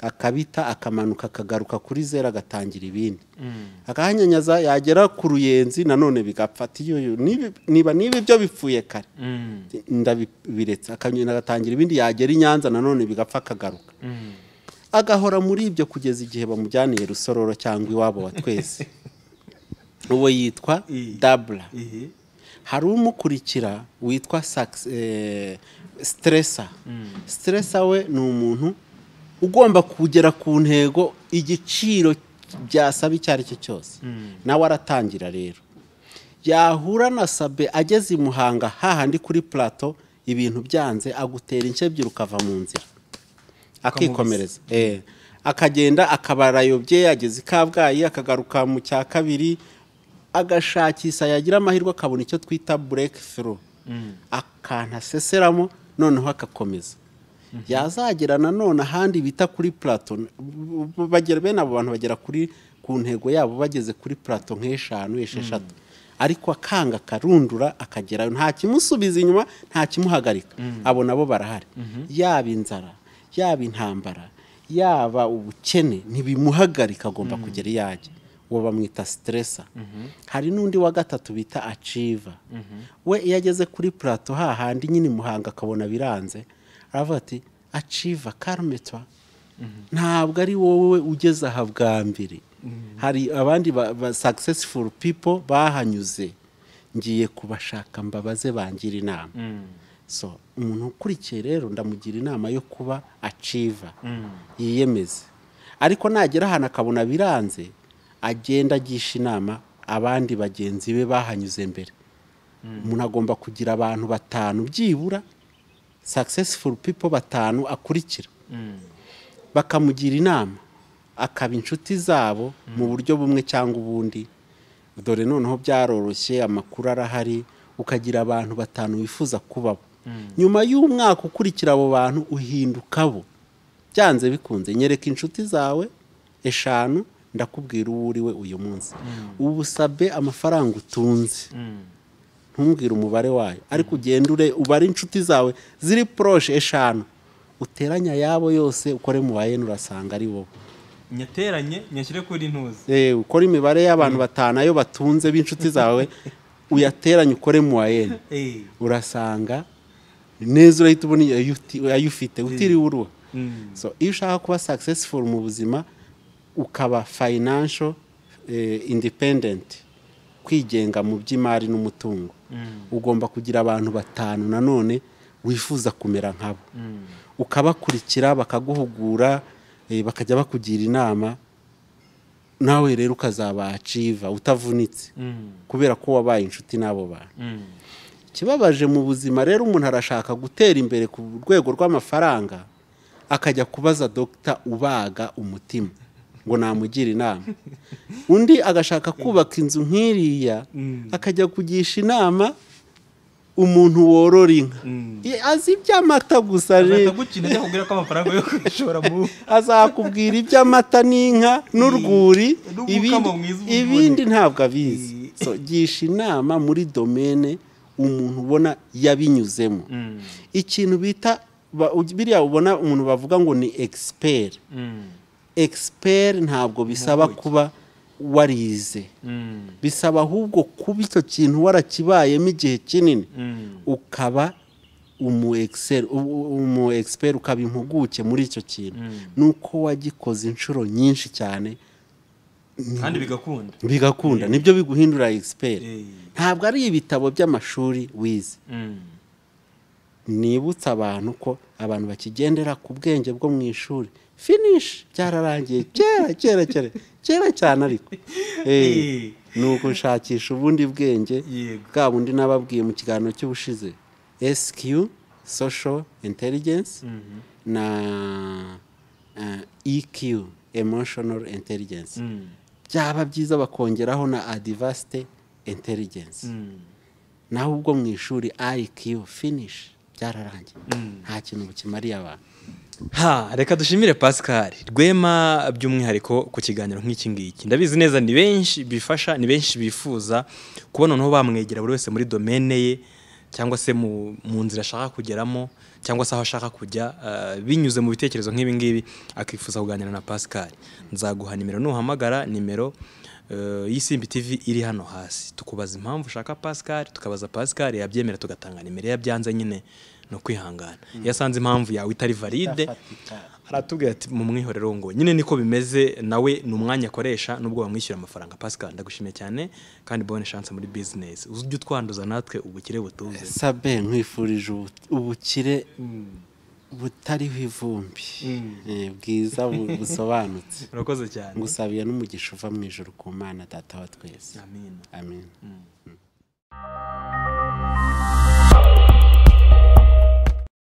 S2: akabita akamanuka akagaruka kuri zera agatangira ibindi akahanyanyaza yagera ku ruyenzi nanone bigapfa ati yoyo nibi- niba niba ibyo bipfuye kare
S1: mm,
S2: ndabiretse akanyoni agatangira ibindi yagera i nyanza nanone bigapfa akagaruka
S1: mm.
S2: agahora muri ibyo kugeza igihe bamujyaniye rusororo cyangwa iwabo wa twese uwo yitwa
S1: I-
S2: dabura
S1: Eh,
S2: hari umukurikira witwa sakisi eh, siteresa siteresa we ni umuntu ugomba kugera ku ntego igiciro byasaba icyo ari cyo cyose nawe aratangira rero yahura na sabe ageze i muhanga hahandi kuri plato ibintu byanze agutera inshebyi ukava mu nzira akikomereza Eh. akagenda akabarayobye yageze i kabgayi akagaruka mu cya kabiri agashakisha yagira amahirwe akabona icyo twita bureke fero akantu aseseramo noneho agakomeza yazagera nanone ahandi bita kuri plato B- b- bagera bene abo bantu bagera kuri ku ntego yabo bageze kuri plato nk'eshanu esheshatu ariko akanga akarundura akagerayo nta kimusubiza inyuma nta kimuhagarika abo nabo barahari yaba inzara yaba intambara yaba ubukene ntibimuhagarika agomba kugera iyo ajya uwo bamwita siteresa hari n'undi wa gatatu bita aciva we iyo ageze kuri plato hahandi nyine muhanga akabona biranze aravuga ati aciva karumetwa ntabwo ari wowe ugeze aha bwa mbere hari abandi ba, ba successful people bahanyuze ngiye kubashaka mbabaze bangira inama so umuntu ukurikiye rero ndamugira inama yo kuba aciva yiyemeze ariko nagera ahantu akabona biranze agenda agisha inama abandi bagenzi be bahanyuze mbere umuntu agomba kugira abantu batanu byibura successful people batanu akurikira bakamugira inama akaba inshuti zabo mu buryo bumwe cyangwa ubundi dore noneho byaroroshye amakuru arahari ukagira abantu batanu wifuza kubabo nyuma y'umwaka ukurikira abo bantu uhinduka bo byanze bikunze nyereka inshuti zawe eshanu ndakubwira uwo uri we uyu munsi ubu sabe amafaranga utunze ntumbwire umubare wayo ariko ugende ure ubare inshuti zawe ziri poroshe eshanu uteranya ayabo yose ukore mu bayeni urasanga ari wowe
S1: nyateranye nyashyire kuri ntuzi
S2: Eh, ukora imibare y'abantu batanu ayo batunze b'inshuti zawe uyateranye ukore mu bayeni
S1: Eh,
S2: urasanga neza urahita ubona iyo uti- ayo ufite utiriwe uruha
S1: mm,
S2: so iyo ushaka kuba successful mu buzima ukaba financial eh, independent kwigenga mu by'imari n'umutungo ugomba kugira abantu batanu nanone wifuza kumera nkabo ukabakurikira bakaguhugura eh, bakajya bakugira inama nawe rero ukazaba aciva utavunitse
S1: mm,
S2: kubera ko wabaye inshuti n'abo bantu
S1: mm,
S2: ikibabaje mu buzima rero umuntu arashaka gutera imbere ku rwego rw'amafaranga akajya kubaza dogita ubaga umutima ngo namugira inama undi agashaka kubaka inzu nk'iriya akajya kugisha inama umuntu worora inka azi iby'amata gusa rero
S1: gukina cyakubwira ko amafaranga yo kwishora mu
S2: azakubwira iby'amata n'inka n'urwuri
S1: n'umukamo
S2: ibindi-
S1: mwiza uvura.
S2: ibindi ntabwo abizi So, gisha inama muri domene umuntu ubona yabinyuzemo ikintu bita ba- uj- biriya ubona umuntu bavuga ngo ni egisiperi egisiperi ntabwo bisaba kuba warize bisaba ahubwo kuba icyo kintu warakibayemo igihe kinini ukaba umu egiseri- u- u- umu egisiperi ukaba impuguke muri icyo kintu nuko wagikoze inshuro nyinshi cyane
S1: kandi bigakunda
S2: bigakunda nibyo biguhindura egisiperi
S1: Eh,
S2: ntabwo ari ibitabo by'amashuri wize
S1: mm.
S2: nibutsa abantu ko abantu bakigendera ku bwenge bwo mu ishuri finish byararangiye kera kera kera kera cyane ariko Eh, ni ugushakisha ubundi bwenge
S1: Yego.
S2: bwa bundi nababwiye mu kiganiro cy'ubushize SQ social intelligence na eh, EQ emotional intelligence
S1: Mm.
S2: byaba byiza bakongeraho na advanced intelligence
S1: Mm.
S2: naho ubwo mu ishuri IQ finish byararangiye nta kintu bukimariye abantu
S1: ha reka dushimire pascal rwema by'umwihariko ku kiganiro nk'iki ngiki ndabizi neza ni benshi bifasha ni benshi bifuza kuba noneho bamwegera buri wese muri domene ye cyangwa se mu, mu nzira ashaka kugeramo cyangwa se aho ashaka kujya eh, binyuze mu bitekerezo nk'ibi ngibi akifuza kuganira na pascal nzaguha nimero nuhamagara nimero eh, y'isimbi tv iri hano hasi tukubaza impamvu ushaka pascal tukabaza pascal yabyemera tugatanga nimero iyo yabyanze nyine ni ukwihangana iyo asanze impamvu yawe itari valide aratubwira ati mu mwihorero ngo nyine niko bimeze nawe ni umwanya akoresha nubwo bamwishyura amafaranga pascal ndagushimiye cyane kandi bonne chance muri business ujye utwanduza natwe ubukire butuze
S2: sabe nkwifurije ubu- ubukire butariho ivumbi Eh, bwiza bu- busobanutse
S1: urakoze cyane
S2: ngusabiye n'umugisha uva mu ijoro ku mana data wa twese
S1: amin
S2: amen